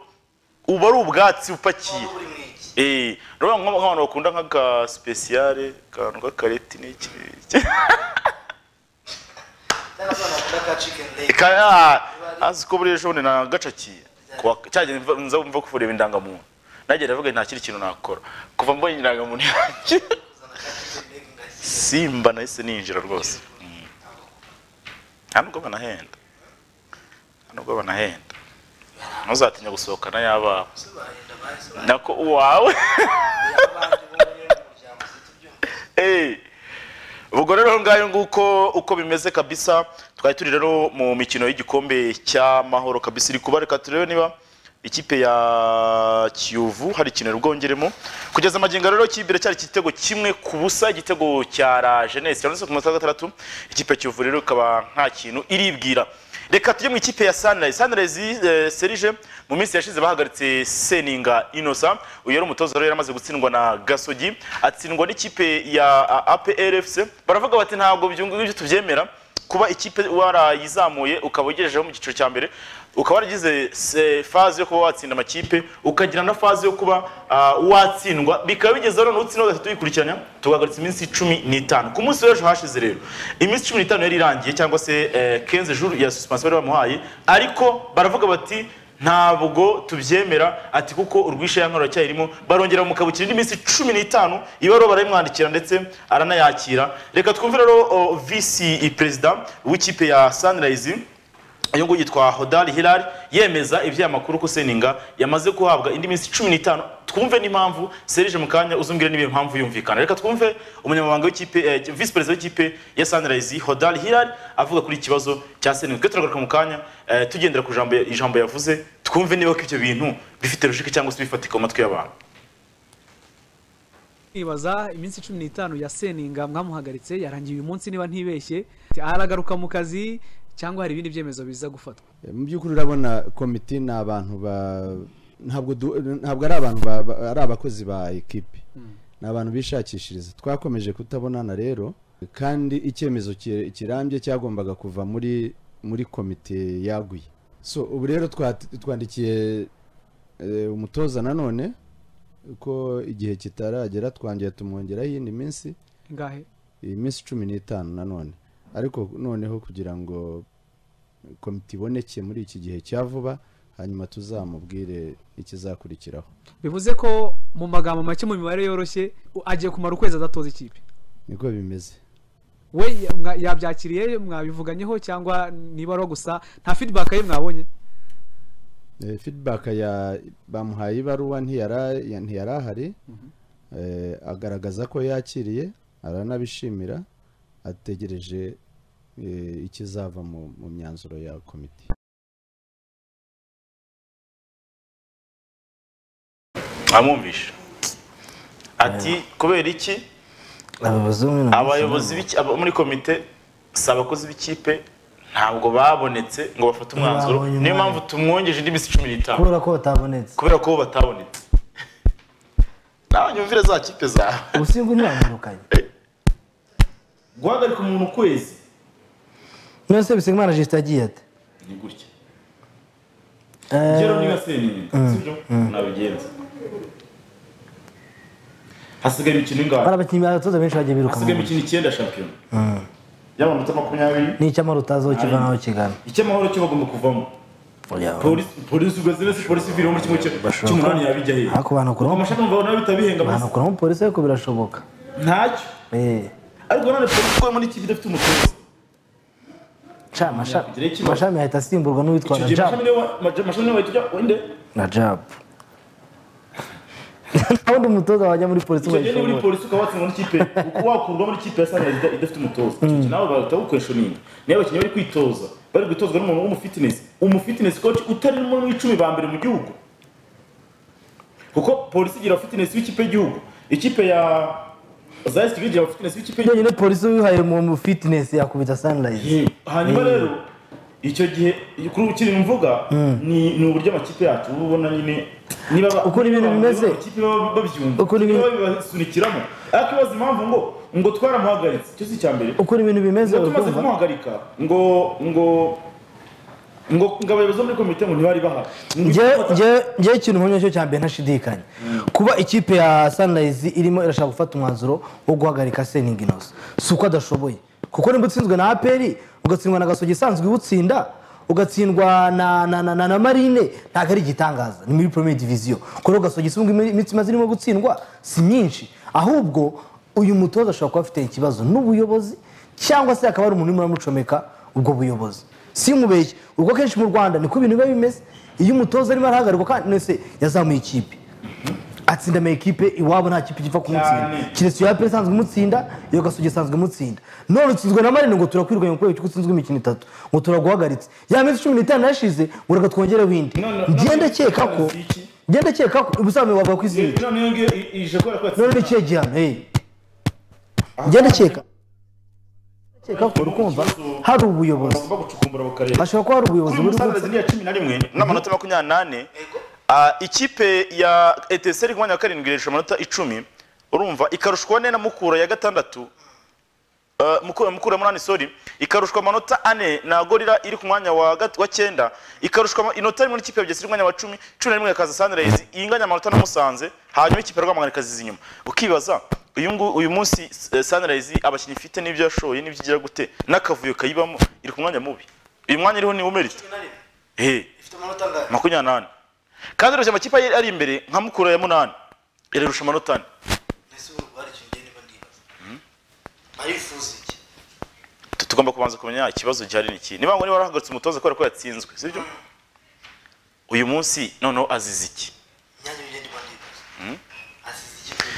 uba ari ubwatsi upakiye uri mu igi Eh, urabona nk'aba- nk'abantu bakunda nk'aka sipesiyare akantu k'akareti n'iki n'abana bakunda ka chicken leg Eka, ah, azi ko buriya ejo bundi nagacakiye Kuwa- cyagiye mva- nza mva kuvura indangamuntu nagiye ndavuga nta kindi kintu nakora kuva mbonye indangamuntu yanjye simba nahise ninjira rwose Mm. nta nubwo banahenda nta nubwo banahenda ntuzatinya gusohokana y'abawe nako uwawe abandi bo bari mu muryango zitubyumva Eh, ubwo rero ngayo nguko uko bimeze kabisa twari turi rero mu mikino y'igikombe cy'amahoro kabisa iri kuba reka turebe niba ikipe ya kiyovu hari ikintu rwongeremo kugeza amagingo rero ikipe iracyari igitego kimwe ku busa igitego cya la jeunesse yanditse ku munota wa gatandatu ikipe ya kiyovu rero ikaba nta kintu iribwira reka tujye mu ikipe ya sunrise sunrise eh, serije mu minsi yashize bahagaritse seninga inosa uyu yari umutoza rero yaramaze gutsindwa na gasogi atsindwa n'ikipe ya a, aplfc baravuga bati ntabwo ibyo ngibyo tubyemera kuba ikipe warayizamuye ukaba ugejejeho mu cyiciro cya mbere ukaba waragize se- faze yo kuba watsinda amakipe ukagira na faze yo kuba ah, watsindwa bikaba bigeze rero n'utsinda gatatu yikurikiranya tugahagaritsa iminsi cumi n'itanu ku munsi w'ejo hashize rero iminsi cumi n'itanu yari irangiye cyangwa se kenze juru ya susipansiyo bari bamuhaye ariko baravuga bati ntabwo tubyemera ati kuko urwishe ya nkora cyarimo barongera bamukabukira indi minsi cumi n'itanu ibaruwa barayimwandikira ndetse aranayakira reka twumve rero o, visi perezida w'ikipe ya sunrise uyu nguyu yitwa hodari hirari yemeza iby'aya makuru ko seninga yamaze guhabwa indi minsi cumi n'itanu twumve n'impamvu serije mu kanya uzumbwire n'ibihe mpamvu yumvikana reka twumve umunyamabanga w'ikipe eh, visi perezida w'ikipe ya sunrise hodari hirari avuga kuri iki kibazo cya seninga twe turagaruka mu kanya eh, tugendera ku jambo- ijambo yavuze twumve niba ko ibyo bintu bifite logique cyangwa se bifatika mu matwi y'abantu nibaza iminsi cumi n'itanu ya seninga mwamuhagaritse yarangiye uyu munsi niba ntibeshye aragaruka mu kazi cyangwa hari ibindi byemezo biza gufatwa mu by'ukuri urabona komite ni abantu ba ntabwo du- ntabwo ari abantu ba- ba- ari abakozi ba ekipi ni abantu bishakishiriza twakomeje kutabonana rero kandi icyemezo ki- kirambye cyagombaga kuva muri muri komite yaguye so ubu rero twat- twandikiye eh, umutoza nanone ko igihe kitaragera twongeye tumwongeraho iyindi minsi ingahe iyi minsi cumi n'itanu nanone ariko noneho kugira ngo komite iboneke muri iki gihe cya vuba hanyuma tuzamubwire ikizakurikiraho bivuze ko mu magambo make mu mibare yoroshye u- agiye kumara ukwezi adatoza ikipe niko bimeze we ya- mwa- yabyakiriye mwabivuganyeho cyangwa niba ari gusa nta feedback ye mwabonye Eh, feedback ya bamuhaye ibaruwa ntiyara ya- ntiyari ahari Eh, agaragaza ko yakiriye aranabishimira ategereje eh, ikizava mu- mu myanzuro ya komite amwumvisha ati kubera iki abayobozi b'umwe na abayobozi b'iki- aba- muri komite si abakozi b'ikipe ntabwo babonetse ngo bafate umwanzuro Babonye niyo umwanya. mpamvu tumwongeje indi minsi cumi n'itanu kubera ko batabonetse kubera ko bo batabonetse nawe nyumvire za kipe zawe ubusingu ntibamurukanye guhagarika umuntu ukwezi none se bisigimana jisita agiye ate ni gutya Eh, rero niba seninga sibyo nabigenza hasigaye imikino hari ingana abakinnyi batoza benshi bagiye biruka mu hasigaye mujyi imikino icyenda shampiyona y'amanota makumyabiri n'icyamara utazokivanaho kigana icy'amahoro cyo bagomba kuvamo polisi polisi ubwo zese polisi ivira muri kimwe cyo- cy'umunani yabijya hehe ariko banakuramo amashami mvabo nawe bitabihenga maze banakuramo polisi ariko birashoboka ntacyo Eh, ariko nanone polisi ko muri iki gihe idafite umutoza ca amasha- kugira ikibazo. amashami ahita asimburwa n'uwitwa icyo gihe najab amashami niyo wa- amashami niyo wahita ujya wende najab nta wundi mutoza wajya muri polisi icyo gihe niba uri wayishobora polisi ukaba watsindwa n'ikipe uko wakurwa muri ikipe ya sanari idafite umutoza icyo gihe nawe bahita bawukweshoninga niba abakinnyi bari kwitoza bari gutozwa n'umuntu w'umufitinesi umufitinesi coach utari muri mu icumi ba mbere mu gihugu kuko polisi igira abafitinesi b'ikipe y'igihugu ikipe ya zayisi kigali igira abafitinesi b'ikipe y'igihugu nyine polisi wihaye mu fitness yakubita sunrise Ye, hanyuma rero icyo gihe kuri ubu kiri mvuga ni ni uburyo amakipe yacu uba ubona nyine niba ba- Uko ni ibintu niba bimeze. amakipe baba babyumva Uko ni ibintu- niba babibasunikiramo ariko ibaza impamvu ngo ngo twaramuhagaritse icyo si icya mbere uko ibintu bimeze ngo tumaze urumva kumuhagarika ngo ngo ngo ngo abayobozi bo muri komite ngo ntibari bahari Ngo Njye- ifata- njye- njyewe ikintu nkomye cyo cyambere ntashidikanya kuba ikipe ya sunrise irimo irashaka gufata umwanzuro wo guhagarika seningi inoze si uko adashoboye kuko nimba utsinzwe na aperi ugatsindwa na gasogi isanzwe iwutsinda ugatsindwa na, na, na, na, na marine ntabwo ari igitangaza ni muri premier division kuko rero gasogi isumba iminsi imaze irimo gutsindwa si myinshi ahubwo uyu mutoza ashobora kuba afite ikibazo n'ubuyobozi cyangwa se akaba ari umuntu urimo uramucomeka ubwo buyobozi simubeshye ubwo kenshi mu rwanda niko ibintu biba bimeze iyo umutoza arimo arahagarikwa kandi nese yazamuye ikipe atsinda amakipe iwabo nta kipe gipfa kumutsinda keretse iyo pe isanzwe imutsinda iyo gasugi isanzwe imutsinda none utsinzwe na marine ngo turakwirwanya kubera ko utsinzwe imikino itatu ngo turaguhagaritse ya minsi cumi n'itanu yashize ngo reka twongere winde njye ndakeka ko njye ndakeka ko ubusanzwe wavuga ku isi noneho ngiyo ije kubera ko none ni kihe gihano hey njye ndakeka ndakeka ko urukumva hari ubuyobozi bagomba gucukumbura mu karere hashobora kuba hari ubuyobozi buri umusanzu ni iya cumi na rimwe n'amanota makumyabiri n'ane Ah, ikipe ya eteseri kumwanya wa karindwi ireshya amanota icumi urumva ikarushwa ane na mukura ya gatandatu Ah, Muku- mukura munani sori ikarushwa amanota ane na gorira iri ku mwanya wa gat- wa cyenda ikarushwa ama- inota rimwe n'ikipe ya bugesera iri ku mwanya wa cumi cumi na rimwe ikaza sanirayizi inganya amanota na musanze hanyuma ikipe ya rwamagana ikaziza inyuma ukibaza uyu ngu- uyu munsi eh, sanirayizi abakinnyi ifite n'ibyo yashoye n'ibyo igira gute n'akavuyo kayibamo iri ku mwanya mubi uyu mwanya iriho niwo umerita Eh ifite amanota angahe makumyabiri n'ane kandi irusha amakipe ye ari imbere nka mukura ya munani irarusha amanota ane mbese ubu hari ikintu ngenda niba ndibaza barifuza iki Tu- tugomba kubanza kumenya ikibazo gihari ni iki niba ngo niba warahagaritse umutoza kubera ko yatsinzwe sibyo uyu munsi noneho azize iki imyanya ngenda niba ndibaza asize iki pe?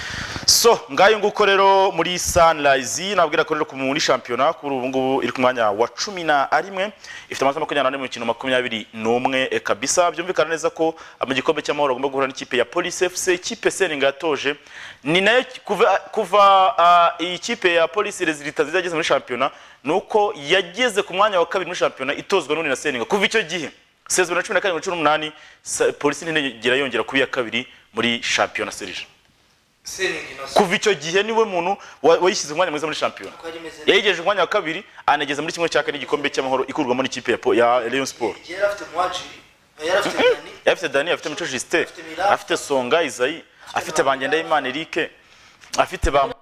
so ngayo nguko rero muri sunrise nabwira ko rero ku- muri shampiyona kuri ubu ngubu iri ku mwanya wa cumi na rimwe ifite amanota makumyabiri n'ane mu mikino makumyabiri n'umwe eh, kabisa byumvikana neza ko ah, mu gikombe cy'amahoro agomba guhura n'ikipe ya polisi fc ikipe seninga yatoje ni nayo ki- kuva, kuva ah, iyi kipe ya polisi rezilita nziza yageze muri shampiyona ni uko yageze ku mwanya wa kabiri muri shampiyona itozwa n'undi na seninga kuva icyo gihe sezibiri na cumi na karindwi na cumi n'umunani sa- polisi ntiyigera yongera kuba iya kabiri muri shampiyona serije seningi inoze kuva icyo gihe niwe muntu wa- wayishyize umwanya mwiza muri shampiyona kuko yari imeze neza yayigejeje umwanya wa kabiri anageze muri kimwe cya kane igikombe cy'amahoro ikurwamo n'ikipe ya po- ya Rayon Sport igihe yari afite muwajiri yari afite dani afite Dani afite Mico Justin Mirafa. afite Songa Isayi afite Bangendayimana Eric afite ba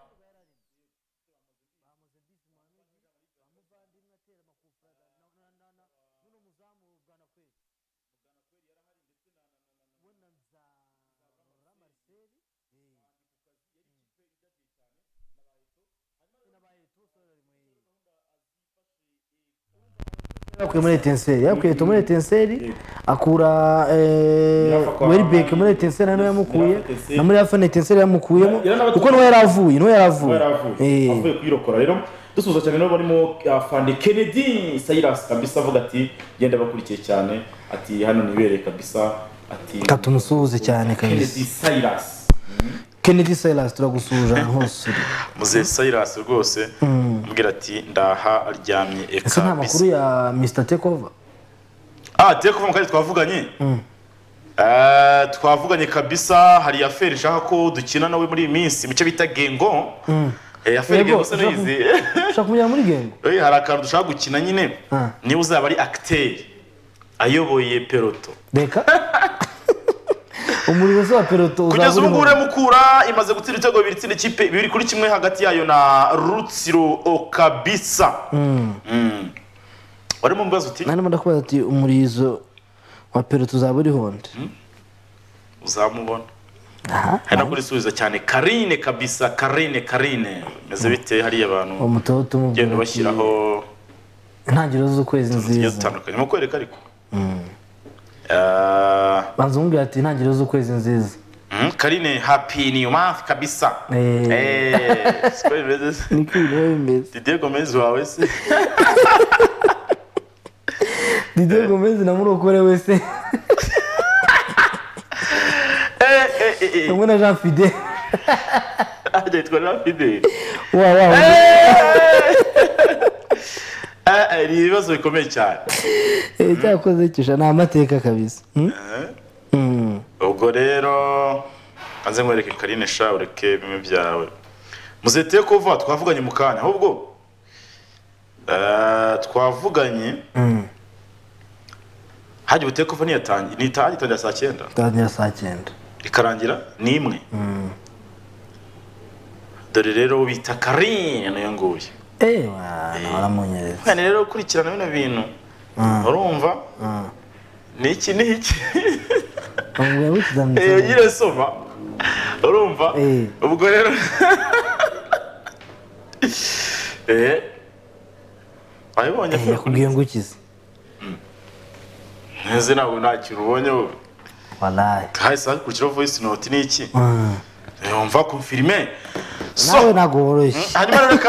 yakuye muri etenseri yakuye Eto muri etenseri akura weribeke muri etenseri nawe yamukuye na muri afana etenseri yamukuyemo kuko niwe yari avuye niwe yari avuye Eh. avuye kuyirokora rero dusuhuza cyane nabo barimo afande kennedy sayirasi kabisa avuga ati genda bakurikiye cyane ati hano nibere kabisa ati Reka tumusuhuze cyane kabisa kennedy sayirasi kennedy silas turagusuhuje ahantu hose uri muzehe sayirasi rwose ambwira ati ndaha aryamye eh, ese nta makuru kabisa ya mr tekova ah tuye kuva mu kanya twavuganye Eh, twavuganye kabisa hari aferi ishaka ko dukina nawe muri iyi minsi mu cyo bita gengo Eh, aferi gengo se nayizi ushaka kumujyana muri gengo Eh, hari akantu dushaka gukina nyine Ah. niba uzaba ari akiteri ayoboye peloto reka umuriro se wa peloto kugeza uzaba ubu ngubu urimo mukura imaze gutsinda ibitego bibiri itsinda ikipe bibiri kuri kimwe hagati yayo na rutsiro okabisa Mm. warimo mubazo uti nanone ndakubaza ati umurizo wa peloto uzaba uri honde uzamubona aha hari no kurisubiza cyane karine kabisa karine karine meze bite hariya uwo abantu mutoza utumubwira genda ati, bashyiraho intangiriro z'ukwezi tugiye nziza dutandukanye mu kwereka ariko Ah, banza umubwira ati intangiriro z'ukwezi nziza mm, karine happy new month kabisa Eh. Eh, siko bimeze se? niko ibintu biba bimeze Didier Gomez wawe se didier gomez na murokore wese Eh, eh, eh, eh. hamwe na jean fide agitwa na Fidel wa wa Eh, eh, ni ibibazo bikomeye cyane Eh, cyakoze kisha ni amateka kabisa Hmm? Hmm. ubwo rero maze nkwereke karine sha ureke bimwe byawe muzete yo kuva twavuganye mu kanya ahubwo eh, twavuganye hajya ubute kuva ntiyatangira ntiyatangira saa cyenda twagira saa cyenda ikarangira ni imwe dore rero bita karine niyo nguye ewa waramunyereza mwana rero ukurikirana bino bintu urumva ni iki ni iki bamubwira iyo gutizamutse nyine soma urumva Eh. ubwo rero eh wabibonye yakubwiye ngo ukize nzi ntabwo nta kintu ubonye wowe walayi hahise hakurikiraho voice note ni iki Mm. yumva confirme so nawe ntabwo woroshye hanyuma rero reka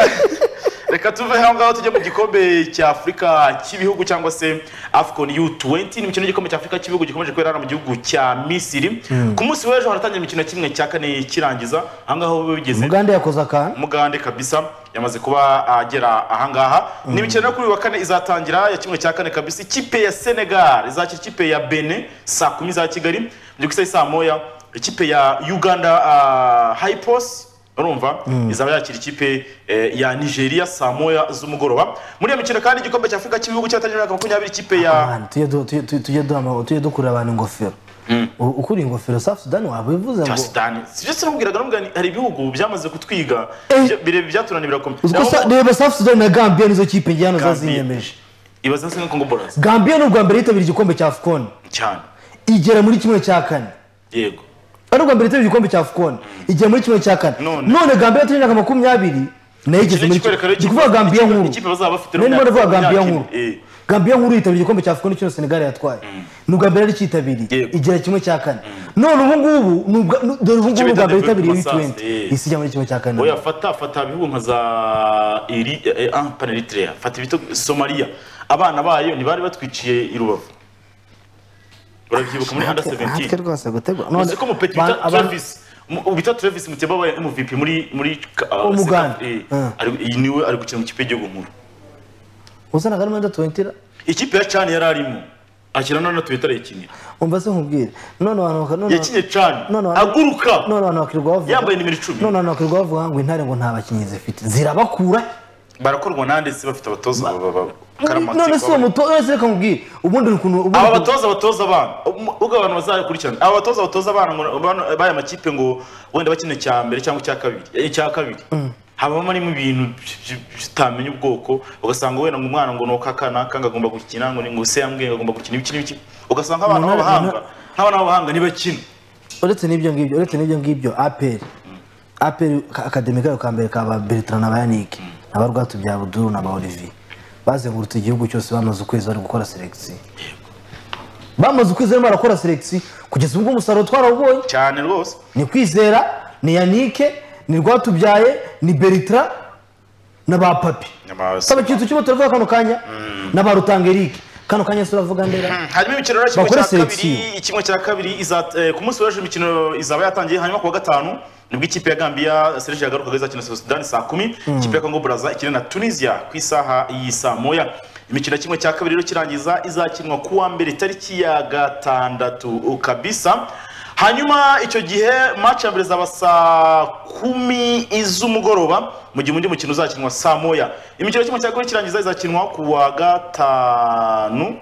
reka tuve aho ngaho tujye mu gikombe cya afurika cy'ibihugu cyangwa se afcon u20 ni imikino y'igikombe cya afurika cy'ibihugu gikomeje kubera hano mu gihugu cya misiri ku munsi w'ejo haratangira imikino ya kimwe cya kane kirangiza aha ngaho biba bigeze umugande yakoze akantu mugande kabisa yamaze kuba agera ahangaha ni imikino yo kuri uyu wa kane izatangira ya kimwe cya kane kabisa ikipe ya senegal izakira ikipe ya benin saa kumi za kigali mu gihugu isaha saa moya ikipe ya uganda ah, hypos urumva izaba yakira ikipe eh, ya nigeria saa moya z'umugoroba muri iyo mikino kandi igikombe cya afurika cy'ibihugu cyatangira umwaka makumyabiri ikipe ya Abantu, tujye du- tujye- tujye duha ama- tujye dukurura abantu ingofero U- ukura ingofero safi sudani wabivuze ngo sudani sibyo sinubwiraga n'ubwo hari ibihugu byamaze kutwiga birebire byatunaniye birakomeye uziko Naho- sa- reba safi sudani na gambiya nizo kipe njye hano Gambia. zazinyemeje ibaze nsa kongo borazi gambiya ni ubwa mbere yitabira igikombe cya afukoni cyane igera muri kimwe cya kane yego ari ubwa mbere yitabira igikombe cya afukoni igera muri kimwe cya kane None. none gambiya yatumye imyaka makumyabiri nayo igeze Iki muri ni ikwereka rero ndi kuvuga ikipe- gambiya ikipe- nkuru ikipe bazaba bafite nari ndimo runaka- ndavuga gambiya runaka- nkuru eh. gambiya nkuru yitabira igikombe cya afukoni cyose senegal yatwaye ni ubwa mbere yari cyitabiriye Yego. igera kimwe cya kane none ubu ngubu ni ubwa- nu- dore ubu ngubu Kimwe ubwa mbere cya yitabiriye Development u20 Assistance, eh. isi ijya muri kimwe cya kane oya fata fata ibihugu nka za iri eh, ah, pana eritrea fata ibito somaliya abana bayo ntibari batwiciye i rubavu urabyibuka muri under Natwe- natwe 17 rwose gutegura uzi ko umupeti ba- bita abantu- travis mu- bita travis muteba wabaye mvp muri muri ka- ah, Umuganda. sekafu, eh, Ah. ari- iyi niwe ari gukina mu kipe y'igihugu nkuru uzanaga n'umwenda tuwentira ikipe ya cani yari arimo akina none tuwita arayikinira umva se nkubwire none abantu baka- none yakinye cani none abantu- aguruka none abantu bakirirwa bavuga Yambaye nimero icumi. none abantu bakirirwa bavuga ngo intare ngo nta bakinnyi zifite zirabakura barakorwa nande se bafite abatoza ba- ba- ba- karamatsi none se uwo baba- mutoza none se reka nkubwire ubundi ni ukuntu ubundi aba ni ukuntu- batoza batoza abana ubu- ubwo abantu bazakurikirana aba batoza batoza abana ngo- bano- b'aya makipe ngo wenda bakine icya mbere cyangwa icya kabiri eh, icya kabiri habamo harimo ibintu by- by- utamenya ubwoko ugasanga wenda ngo umwana ngo ni akana kanga agomba gukina ngo ni ngo se yambwiye ngo agomba gukina ibiki n'ibiki ugasanga abana Umunani- b'abahanga nk'abana b'abahanga ntibakina uretse n'ibyo ngibyo uretse n'ibyo ngibyo aperi aperi ka- akademi kayo ka mbere ka ba bertrand na bayanike na ba rwatubyabudu na ba olivier bazengurutse igihugu cyose bamaze ukwezi bari gukora selekisiyo bamaze ukwezi barimo barakora selekisiyo kugeza ubwo umusaruro twarawubonye cyane rwose ni kwizera ni yanike ni rwatubyaye ni beritra na ba papi Nyama- saba ikintu kimwe turavuga kano kanya na ba rutangerike kano kanya turavuga ndera hanyuma imikino rero kimwe Bakore cya kabiri selection. kimwe cya kabiri iza eh, ku munsi w'ejo imikino izaba yatangiye hanyuma ku wa gatanu nibwo ikipe ya Gambia Serge yagarukaga izakina na Sudan saa kumi ikipe ya Congo Brazza ikina na Tunisia ku isaha y'i saa moya imikino ya kimwe cya kabiri rero kirangiza izakinwa ku wa mbere tariki ya gatandatu kabisa hanyuma icyo gihe match ya mbere zaba saa kumi iz'umugoroba mu gihe undi mukino uzakinwa saa moya imikino ya kimwe cya kabiri kirangiza izakinwa ku wa gatanu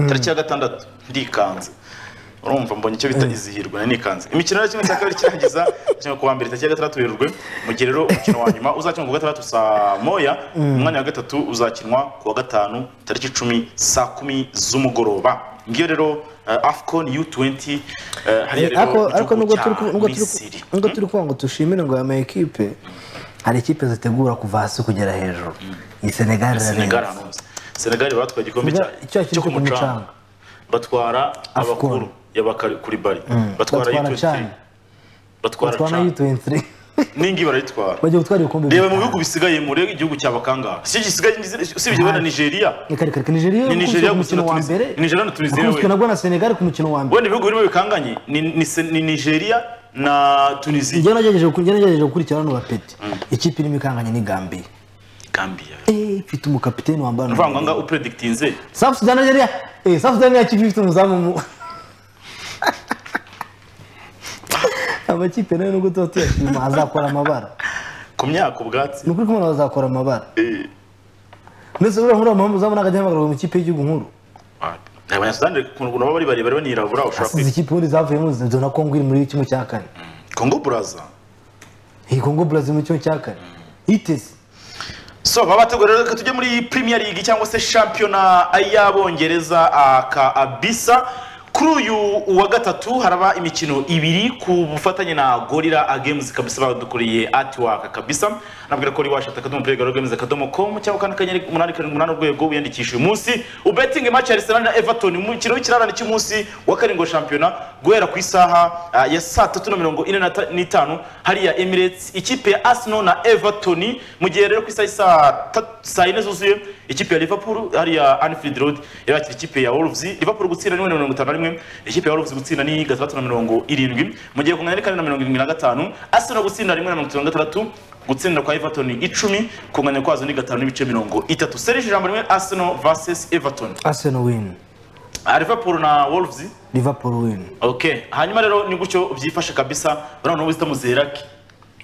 tariki ya gatandatu ndikanze urumva mbonye icyo bita izihirwe na nikanze imikino ya kimwe cya kabiri kirangiza kimwe ku wa mbere tariki ya gatandatu werurwe mu gihe rero umukino wa nyuma uzakinwa ku wa gatandatu saa moya umwanya wa gatatu uzakinwa ku wa gatanu tariki icumi saa kumi z'umugoroba ngiyo rero eh, afcon u20 eh, hariya rero ariko mu gihugu ariko nubwo cya turi ku- nubwo turi ku- Misiri. nubwo turi kuvuga ngo dushimire ngo ama ekipe hari ekipe zitegura kuva hasi kugera hejuru ni senegal senegal irarenze hano senegal batwaye igikombe cya Senegal- icyo cyo ku mucanga. batwara Afcon. abakuru yabakari kuri bari batwara batwara u23 cyane batwara batwara cyane u23 ningi barayitwara bajya gutwara ibikombe reba mu bihugu bisigaye mure igihugu cya bakanga si gisigaye usibye wenda nigeria bikareka nigeria ni nigeria ku gusa na mukino wa Tunisia. mbere Ni nigeria na tunisiya wakubiswe we nabwo na senegal ku mukino wa mbere wenda ibihugu birimo bikanganye ni, ni, Se- ni nigeria na tunisiya njye nagerageje ku- njye nagerageje gukurikirana no bapeti ikipe irimo ikanganye ni gambiya gambia Eh, ifite umukapiteni wambaye uvuga ngo ngaho upredikitinze safu sudani nigeria eh safu sudani nigeria ifite umuzamu mu amakipe nayo nubwo tuba tuyashima azakora amabara ku myaka ubwatsi ni ukuri kumwe bazakora amabara Eh. ndetse uriya muri amahamwe uzamu ntabwo ajya ahamagara mu ikipe y'igihugu nkuru abanyasudani ukuntu ukuntu baba ari barebare bariho nirabura ushobora asize kwiga ikipe ubundi zavuyemo zona kongo iri muri kimwe cya kane kongo buraza iyi kongo brazil muri kimwe cya kane iteze so baba bategura rero reka tujye muri premier league cyangwa se shampiyona y'abongereza aka abisa kuri uyu wa gatatu haraba imikino ibiri ku bufatanye na gorira agames kabisa badukuriye atiwaka kabisa nabwira ko uri washata akadomo play gorira games akadomo com cyangwa kandi akanyenyeri umunani karindwi umunani urwego wiyandikisha uyu munsi ubetinge match ya Arsenal na Everton umukino w'ikirarane cy'umunsi wa karindwi wa shampiyona guhera ku isaha ah, ya saa tatu na mirongo ine na ta- n'itanu hariya Emirates ikipe ya Arsenal na Everton mu gihe rero ku isaha ya saa ta- saa yine zuzuye ikipe ya Liverpool hariya Anfield Road irakira ikipe ya Wolves Liverpool gutsinda ni mirongo itanu na rimwe ikipe ya Wolves gutsinda ni gatandatu na mirongo irindwi mu gihe kungana ni kane na mirongo irindwi na gatanu Arsenal gutsinda rimwe na mirongo itanu na gatandatu gutsindira kwa Everton icumi kunganya kwazo ni gatanu n'ibice mirongo itatu Serge ijambo rimwe Arsenal versus Everton arsenal win Ah, Liverpool na Wolves liverpool win okay hanyuma rero ni gutyo byifashe kabisa urabona ubu zitamuzerak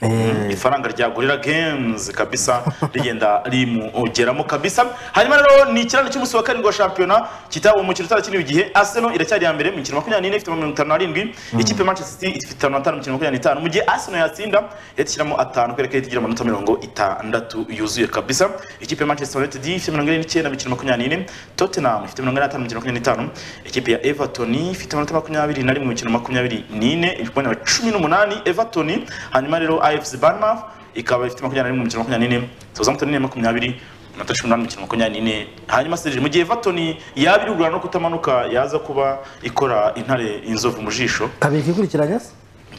Eh, ifaranga rya gorira games kabisa rigenda rimugeramo kabisa hanyuma rero ni ikiraro cy'umunsi wa karindwi wa shampiyona kitawe umukino utarakiniwe igihe arsenal iracyari ya mbere mu mikino makumyabiri n'ine ifite mirongo itanu n'arindwi ikipe ya manchester city ifite mirongo itanu mu mikino makumyabiri n'itanu mu gihe arsenal yatsinda ihita ishyiramo atanu kubera ko ihita igira amanota mirongo itandatu yuzuye kabisa ikipe ya manchester united ifite mirongo ine n'icyenda mu mikino makumyabiri n'ine tottenham ifite mirongo ine n'atanu mu mikino makumyabiri n'itanu ikipe ya everton ifite amanota makumyabiri na rimwe mu mikino makumyabiri n'ine ibikombe na cumi n'umunani everton hanyuma rero afc barmaf ikaba ifite makumyabiri na rimwe mu mikino makumyabiri n'ine southampton ni iya makumyabiri amanota cumi n'umunani mu mikino makumyabiri n'ine hanyuma sirije mu gihe everton yaba irugura no kutamanuka yaza kuba ikora intare inzovu mu jisho kabiri ikurikiranya se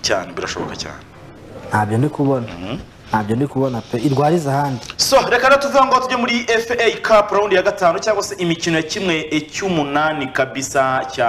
cyane birashoboka cyane ntabyo ndi kubona ntabyo ndi kubona pe irwariza ahandi so reka rero tuvuga ngo tujye muri FA Cup round ya gatanu cyangwa se imikino ya kimwe e, cy'umunani kabisa cya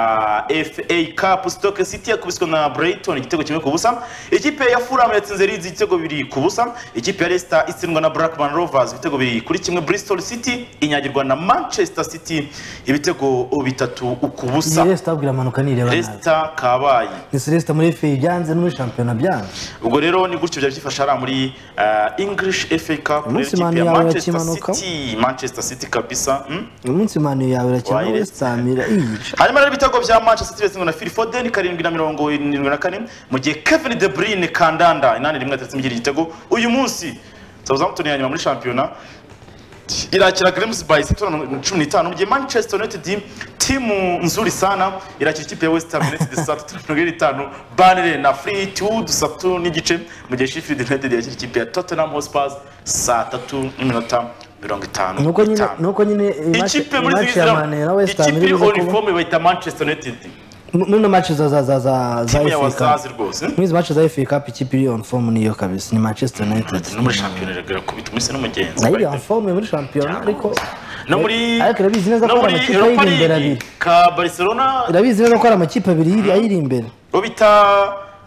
FA Cup Stoke City yakubiswe na Brighton igitego kimwe ku busa ikipe ya Fulham yatsinze Leeds igitego bibiri ku busa ikipe ya Leicester itsindwa na Blackburn Rovers ibitego bibiri kuri kimwe Bristol City inyagirwa na Manchester City ibitego bitatu ku ni busa resita abwira amanuka nireba nabi Leicester kabaye ni resita muri fe byanze no muri shampiyona byanze ubwo rero ni gutyo byari byifashe hariya muri eh, English FA Cup Umunsi rero ikipe mani ya yawe Manchester yakimanuka. City Manchester City kabisa mm? uyu munsi mani yawe irakina Wayiretse. no wesitsamira iyica hanyuma rero ibitego bya manchester city na phil foden karindwi na mirongo irindwi na kane mu gihe kevin de bruyne kandanda inani rimwe atatse imigiri igitego uyu munsi southampton ya nyuma muri shampiyona irakira Grims by City na cumi n'itanu mu gihe Manchester United timu nzuri sana irakira ikipe ya West Ham United saa tatu na mirongo ine n'itanu Burnley na Fleetwood saa tatu n'igice mu gihe Sheffield United irakira ikipe ya Tottenham Hotspur saa tatu n'iminota mirongo itanu nuko nyine n'itanu nuko nyine iyi match- ikipe iyi muri match ya mani na zizira wesitsamira ikipe iri ibiza kuba uniforme bayita manchester united n'ino mace za za za za za timu ya FA wazazi Cup rwose muri izi mace za FA Cup ikipe iri on form niyo kabisa ni manchester united no muri shampiyona iragira kubita umunsi n'umugenzi nayo iri on form muri shampiyona ariko no muri ariko irabizi neza no ko hari muri amakipe europa ayiri imbere league abiri ka barcelona irabizi neza ko hari amakipe abiri yiri- ayiri imbere bo bita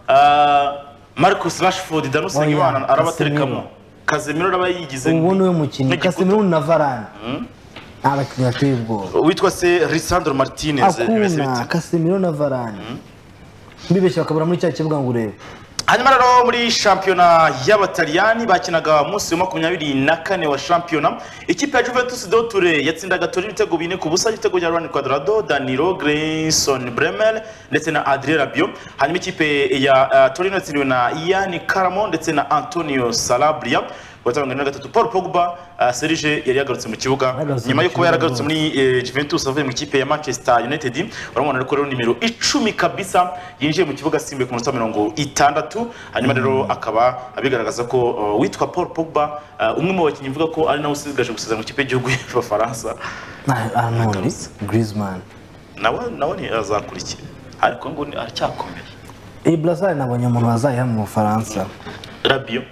ah, marcus rashford danusenge Oya, imana arabaterekamo Casemiro. kazemiro araba yigize ubu ni we ni mukinnyi igikuta. kasemiro na varane nta bakinnyi bateye ubwoba witwa se lisandro martinez bimeze akuna bite? kasemiro na varane mbibeshya bakabura muri cya kibuga ngo urebe hanyuma rero muri shampiyona y'abataliyani bakinaga umunsi wa makumyabiri na kane wa shampiyona ikipe ya juventus do ture yatsindaga tori ibitego bine ku busa ibitego bya rwani quadrado danilo grayson bremer ndetse na adrien rabio hanyuma ikipe ya uh, torino yatsindwe na ian karamo ndetse na antonio salabria watanga na gatatu paul pogba uh, serge yari yagarutse mu kibuga Yagarutse nyuma yo kuba mu kibuga yaragarutse rwose. muri eh, Juventus avuye mu kipe ya Manchester United uramubona ariko rero nimero icumi kabisa yinjiye mu kibuga asimbuye ku munota mirongo itandatu hanyuma rero akaba abigaragaza ko uh, witwa Paul Pogba uh, umwe mu bakinnyi mvuga ko ari nawe usigaje gusezera mu kipe y'igihugu y'Abafaransa Na- arnold Agarutse. griezmann nawe nawe ni azakurikira ariko ngo ni- aracyakomeye iyi burasari nabonye umuntu wazayiha mu bufaransa Rabio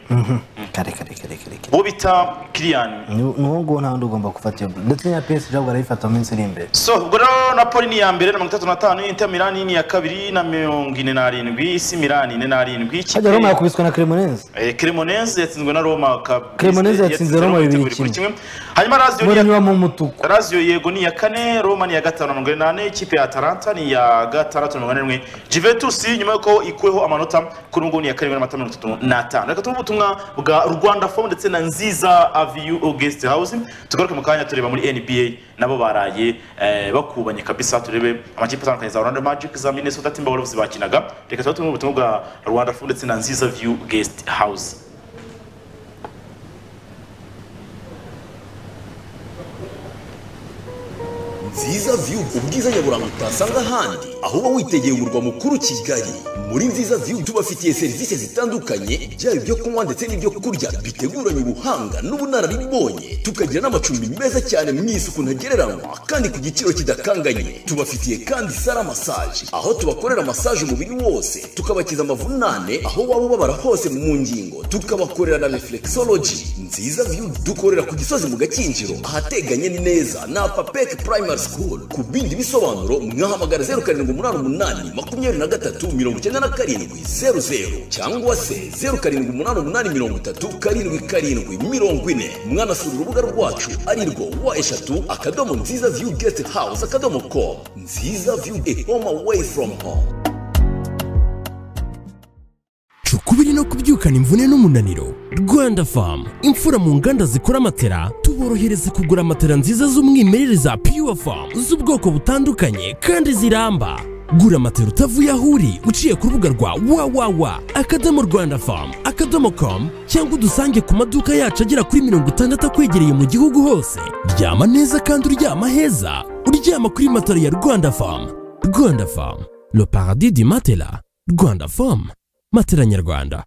kare kare kare kare kare uwo bita Kylian ni uwo nguwo nta wundi ugomba gufata iyo ball. ndetse na PSG ahubwo arayifata mu minsi iri imbere so ubwo rero napoli ni iya mbere na mirongo itatu na tanu inter milani ni iya kabiri na mirongo ine n'arindwi isi milani ine n'arindwi ikipe- hajya Roma yakubiswe na Cremonese Eh, Cremonese yatsinzwe na Roma kabisa. Cremonese yatsinze Roma bibiri ibitego kuri kimwe. Hanyuma Lazio ni muranyura iya- mu mutuku Lazio yego ni iya kane, Roma ni iya gatanu na mirongo inani, ikipe ya Atalanta ni iya gatandatu na mirongo inani na rimwe. Juventus nyuma y'uko ikuweho amanota kuri ubu ngubu ni iya karindwi n'amanota mirongo itatu n'atanu. Reka tumve ubutumwa bwa Rwanda Form ndetse na Nziza Aviu Guest House. Tugaruke mu kanya tureba muri NBA nabo baraye eh, bakubanye kabisa turebe amakipe atandukanye za Orlando Magic za Minnesota Timberwolves bakinaga. Reka tubatumwe ubutumwa bwa Rwanda Form ndetse na Nziza View Guest House. nziza view view ubwiza nyaburanga utasanga ahandi aho uba witegeye umurwa mukuru kigali muri nziza view tubafitiye serivisi zitandukanye byaba ibyo kunywa ndetse n'ibyo kurya biteguranye ubuhanga n'ubunararibonye tukagira n'amacumbi meza cyane mu isuku ntagereranywa kandi ku giciro kidakanganye tubafitiye kandi sara massage aho tubakorera massage umubiri wose tukabakiza amavunane aho waba ubabara hose mu ngingo tukabakorera na reflexology nziza view dukorera ku gisozi mu gakinjiro ahateganye neza na papek primary school ku bindi bisobanuro mwahamagara zeru karindwi umunani umunani makumyabiri na gatatu mirongo icyenda na karindwi zeru zeru cyangwa se zeru karindwi umunani umunani mirongo itatu karindwi karindwi mirongo ine mwanasura urubuga rwacu ari rwo wa eshatu akadomo nziza view guest house akadomo com nziza view a home away from home cukubiri no kubyukana imvune n'umunaniro rwanda famu imfura mu nganda zikora matera tuborohereza kugura matera nziza z'umwimerere za pure famu z'ubwoko butandukanye kandi ziramba gura matera utavuye aho uri uciye ku rubuga rwa www akadomo rwanda famu akadomo com cyangwa udusange ku maduka yacu agera kuri mirongo itandatu akwegereye mu gihugu hose ryama neza kandi uryama heza uryama kuri matera ya rwanda famu rwanda famu le paradis du matela rwanda famu matera nyarwanda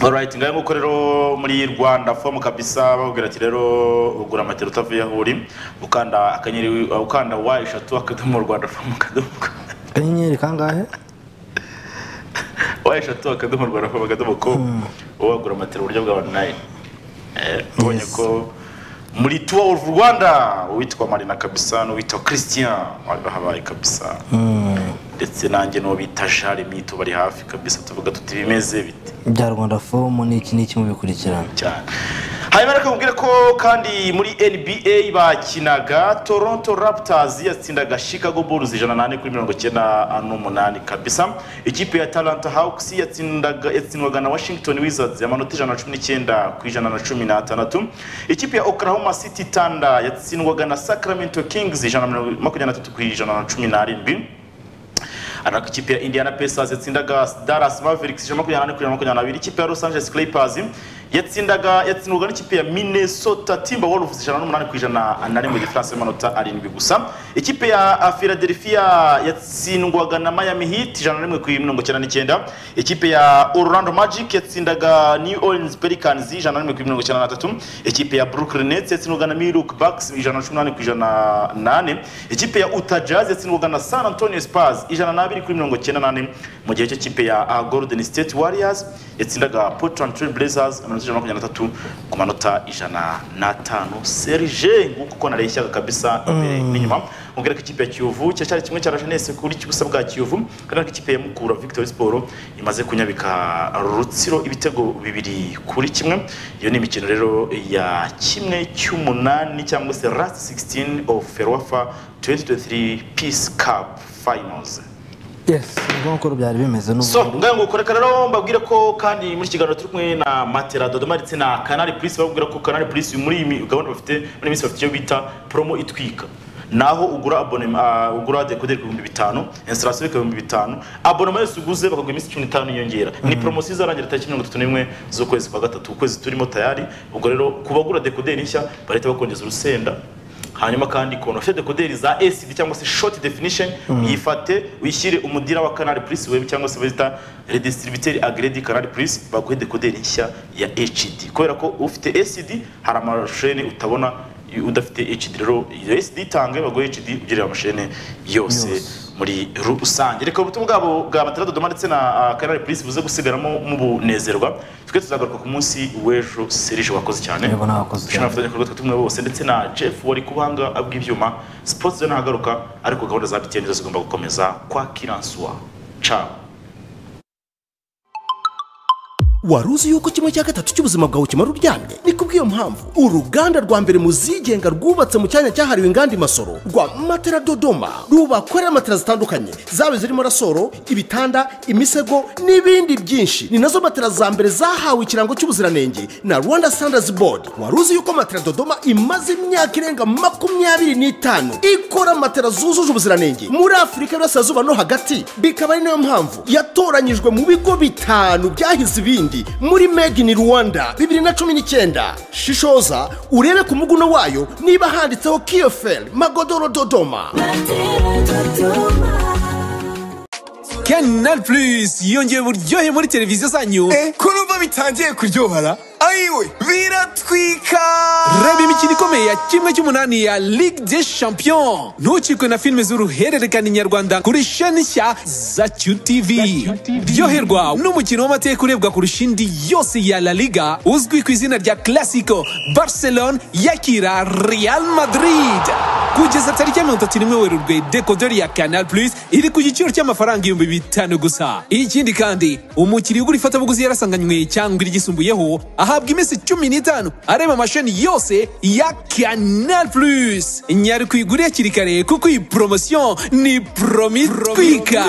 Alright, ngaye nguko rero muri Rwanda form kabisa bakubwira ati rero ugura amatero utavuye aho uri ukanda akanyeri ukanda wa eshatu akadomo Rwanda form akadomo kanyenyeri kangahe wa eshatu akadomo Rwanda form akadomo ko wagura amatero uburyo bwa online eh ubonye Yes. ko muri Tour of Rwanda uwitwa Marina kabisa n'uwitwa Christian bari bahabaye kabisa ndetse nanjye n'uwo bita Jeremy tubari hafi kabisa tuvuga tuti bimeze bite bya rwanda fomu ni iki n'iki mubikurikirana cyane hanyuma reka mubwire ko kandi muri nba bakinaga toronto raptors yatsindaga chicago bulls ijana nane kuri mirongo icyenda n'umunani kabisa ikipe ya talanta hawks yatsindaga yatsindwaga na washington wizards amanota ijana na cumi n'icyenda ku ijana na cumi n'atandatu ikipe ya oklahoma city thunder yatsindwaga na sacramento kings ijana na mirongo- makumyabiri na tatu ku ijana na cumi n'arindwi ariko ikipe ya indiana pacers yatsindaga dallas mavericks ijana na makumyabiri na kane kuri ijana na makumyabiri na babiri ikipe ya los angeles clippers yatsindaga yatsindwaga n'ikipe ya minnesota timberwolves ijana n'umunani ku ijana na rimwe diferanse y'amanota arindwi gusa ikipe ya philadelphia yatsindwaga na miami heat ijana na rimwe ku mirongo icyenda n'icyenda ikipe ya orlando magic yatsindaga new orleans pelicans ijana na rimwe ku mirongo icyenda na tatu ikipe ya brooklyn nets yatsindwaga na milwaukee bucks ijana na cumi n'umunani ku ijana na nane ikipe ya utah jazz yatsindwaga na san antonio spurs ijana n'abiri kuri mirongo icyenda nane mu gihe cyo kipe ya ah, golden state warriors yatsindaga portland trail blazers amanota ijana na makumyabiri na atatu ku manota ijana n'atanu serge nguko uko nareshyaga kabisa imbere n'inyuma mubwira ko ikipe ya kiyovu cyacyari kimwe cya rajenesi kuri kibusa bwa kiyovu kandi ariko ikipe ya mukura victory sport imaze kunyabika rutsiro ibitego bibiri kuri kimwe iyo ni imikino rero ya kimwe cy'umunani cyangwa se last 16 of ferwafa 2023 peace cup finals yes ubwo nguko byari bimeze n'ubu so ngaho nguko reka rero mbabwire ko kandi muri iki kiganiro turi kumwe na matera dodoma ndetse na canal plus babwira ko canal plus muri iyi mi- gahunda bafite muri iyi minsi bafite iyo bita promo itwika naho ugura abonema uh, ugura dekoderi ku bihumbi bitanu installation ku bihumbi bitanu abonema yose uguze bakaguha iminsi cumi n'itanu yiyongera ni promosiyo izarangira tariki mirongo itatu n'imwe z'ukwezi kwa gatatu ukwezi turimo tayari ubwo rero ku bagura dekoderi nshya barahita bakongeza urusenda hanyuma kandi ukuntu ufite dekoderi za acd cyangwa se short definition uyifate uyishyire umudira wa canal plus web cyangwa se bazita redistributeri agredi canal plus baguhe dekoderi nshya ya hd kubera ko ufite acd hari amasheni utabona udafite hd rero iyo acd itange baguhe hd ugerera amasheni yose muri rusange reka ubutumwa bwabo bwa matera dodoma ndetse na ah, canal plus buze gusigaramo mubunezerwa twe tuzagaruka ku munsi w'ejo serije wakoze cyane Yego, nakoze cyane. ushobora abafatanyabikorwa twe tumwe bose ndetse na jeff wari kubanga bw'ibyuma sports zone ahagaruka ariko gahunda za btn zo zigomba gukomeza kwa kiranswa ciao wari uzi yuko kimwe cya gatatu cy'ubuzima bwawe kimara uryamye ni kubw'iyo mpamvu uruganda rwa mbere mu zigenga rwubatse mu cyanya cyahariwe inganda i masoro rwa matera dodoma rubakorera matera zitandukanye zaba zirimo rasoro ibitanda imisego n'ibindi byinshi ni nazo matera za mbere zahawe ikirango cy'ubuziranenge na rwanda standards board wari uzi yuko matera dodoma imaze imyaka irenga makumyabiri n'itanu ikora matera zujuje ubuziranenge muri afurika y'uburasirazuba no hagati bikaba ari nayo mpamvu yatoranyijwe mu bigo bitanu byahize ibindi muri made in rwanda bibiri na cumi n'icyenda shishoza urebe ku muguno wayo niba handitseho kiyoferi magodoro dodoma canal plus yongeye uburyohe muri televiziyo zanyu kurumva bitangiye kuryohara ayiwe biratwika reba imikino ikomeye ya kimwe cy'umunani ya ligue des champions ntucikwe na filime z'uruhererekane nyarwanda kuri sheni nshya za qtv ryoherwa n'umukino w'amateka urebwa kurusha indi yose ya la liga uzwi ku izina rya classico barcelone yakira real madrid kugeza tariki ya mirongo itatu n'imwe werurwe dekoderi ya canal plus iri ku giciro cy'amafaranga ibihumbi bitanu gusa ikindi kandi umukiriya ugura ifatabuguzi yarasanganywe cyangwa iryisumbuyeho ahabwa iminsi cumi n'itanu areba amasheni yose ya canal plus nyari kuyigura hakiri kare kuko iyi poromosiyo ni promitwika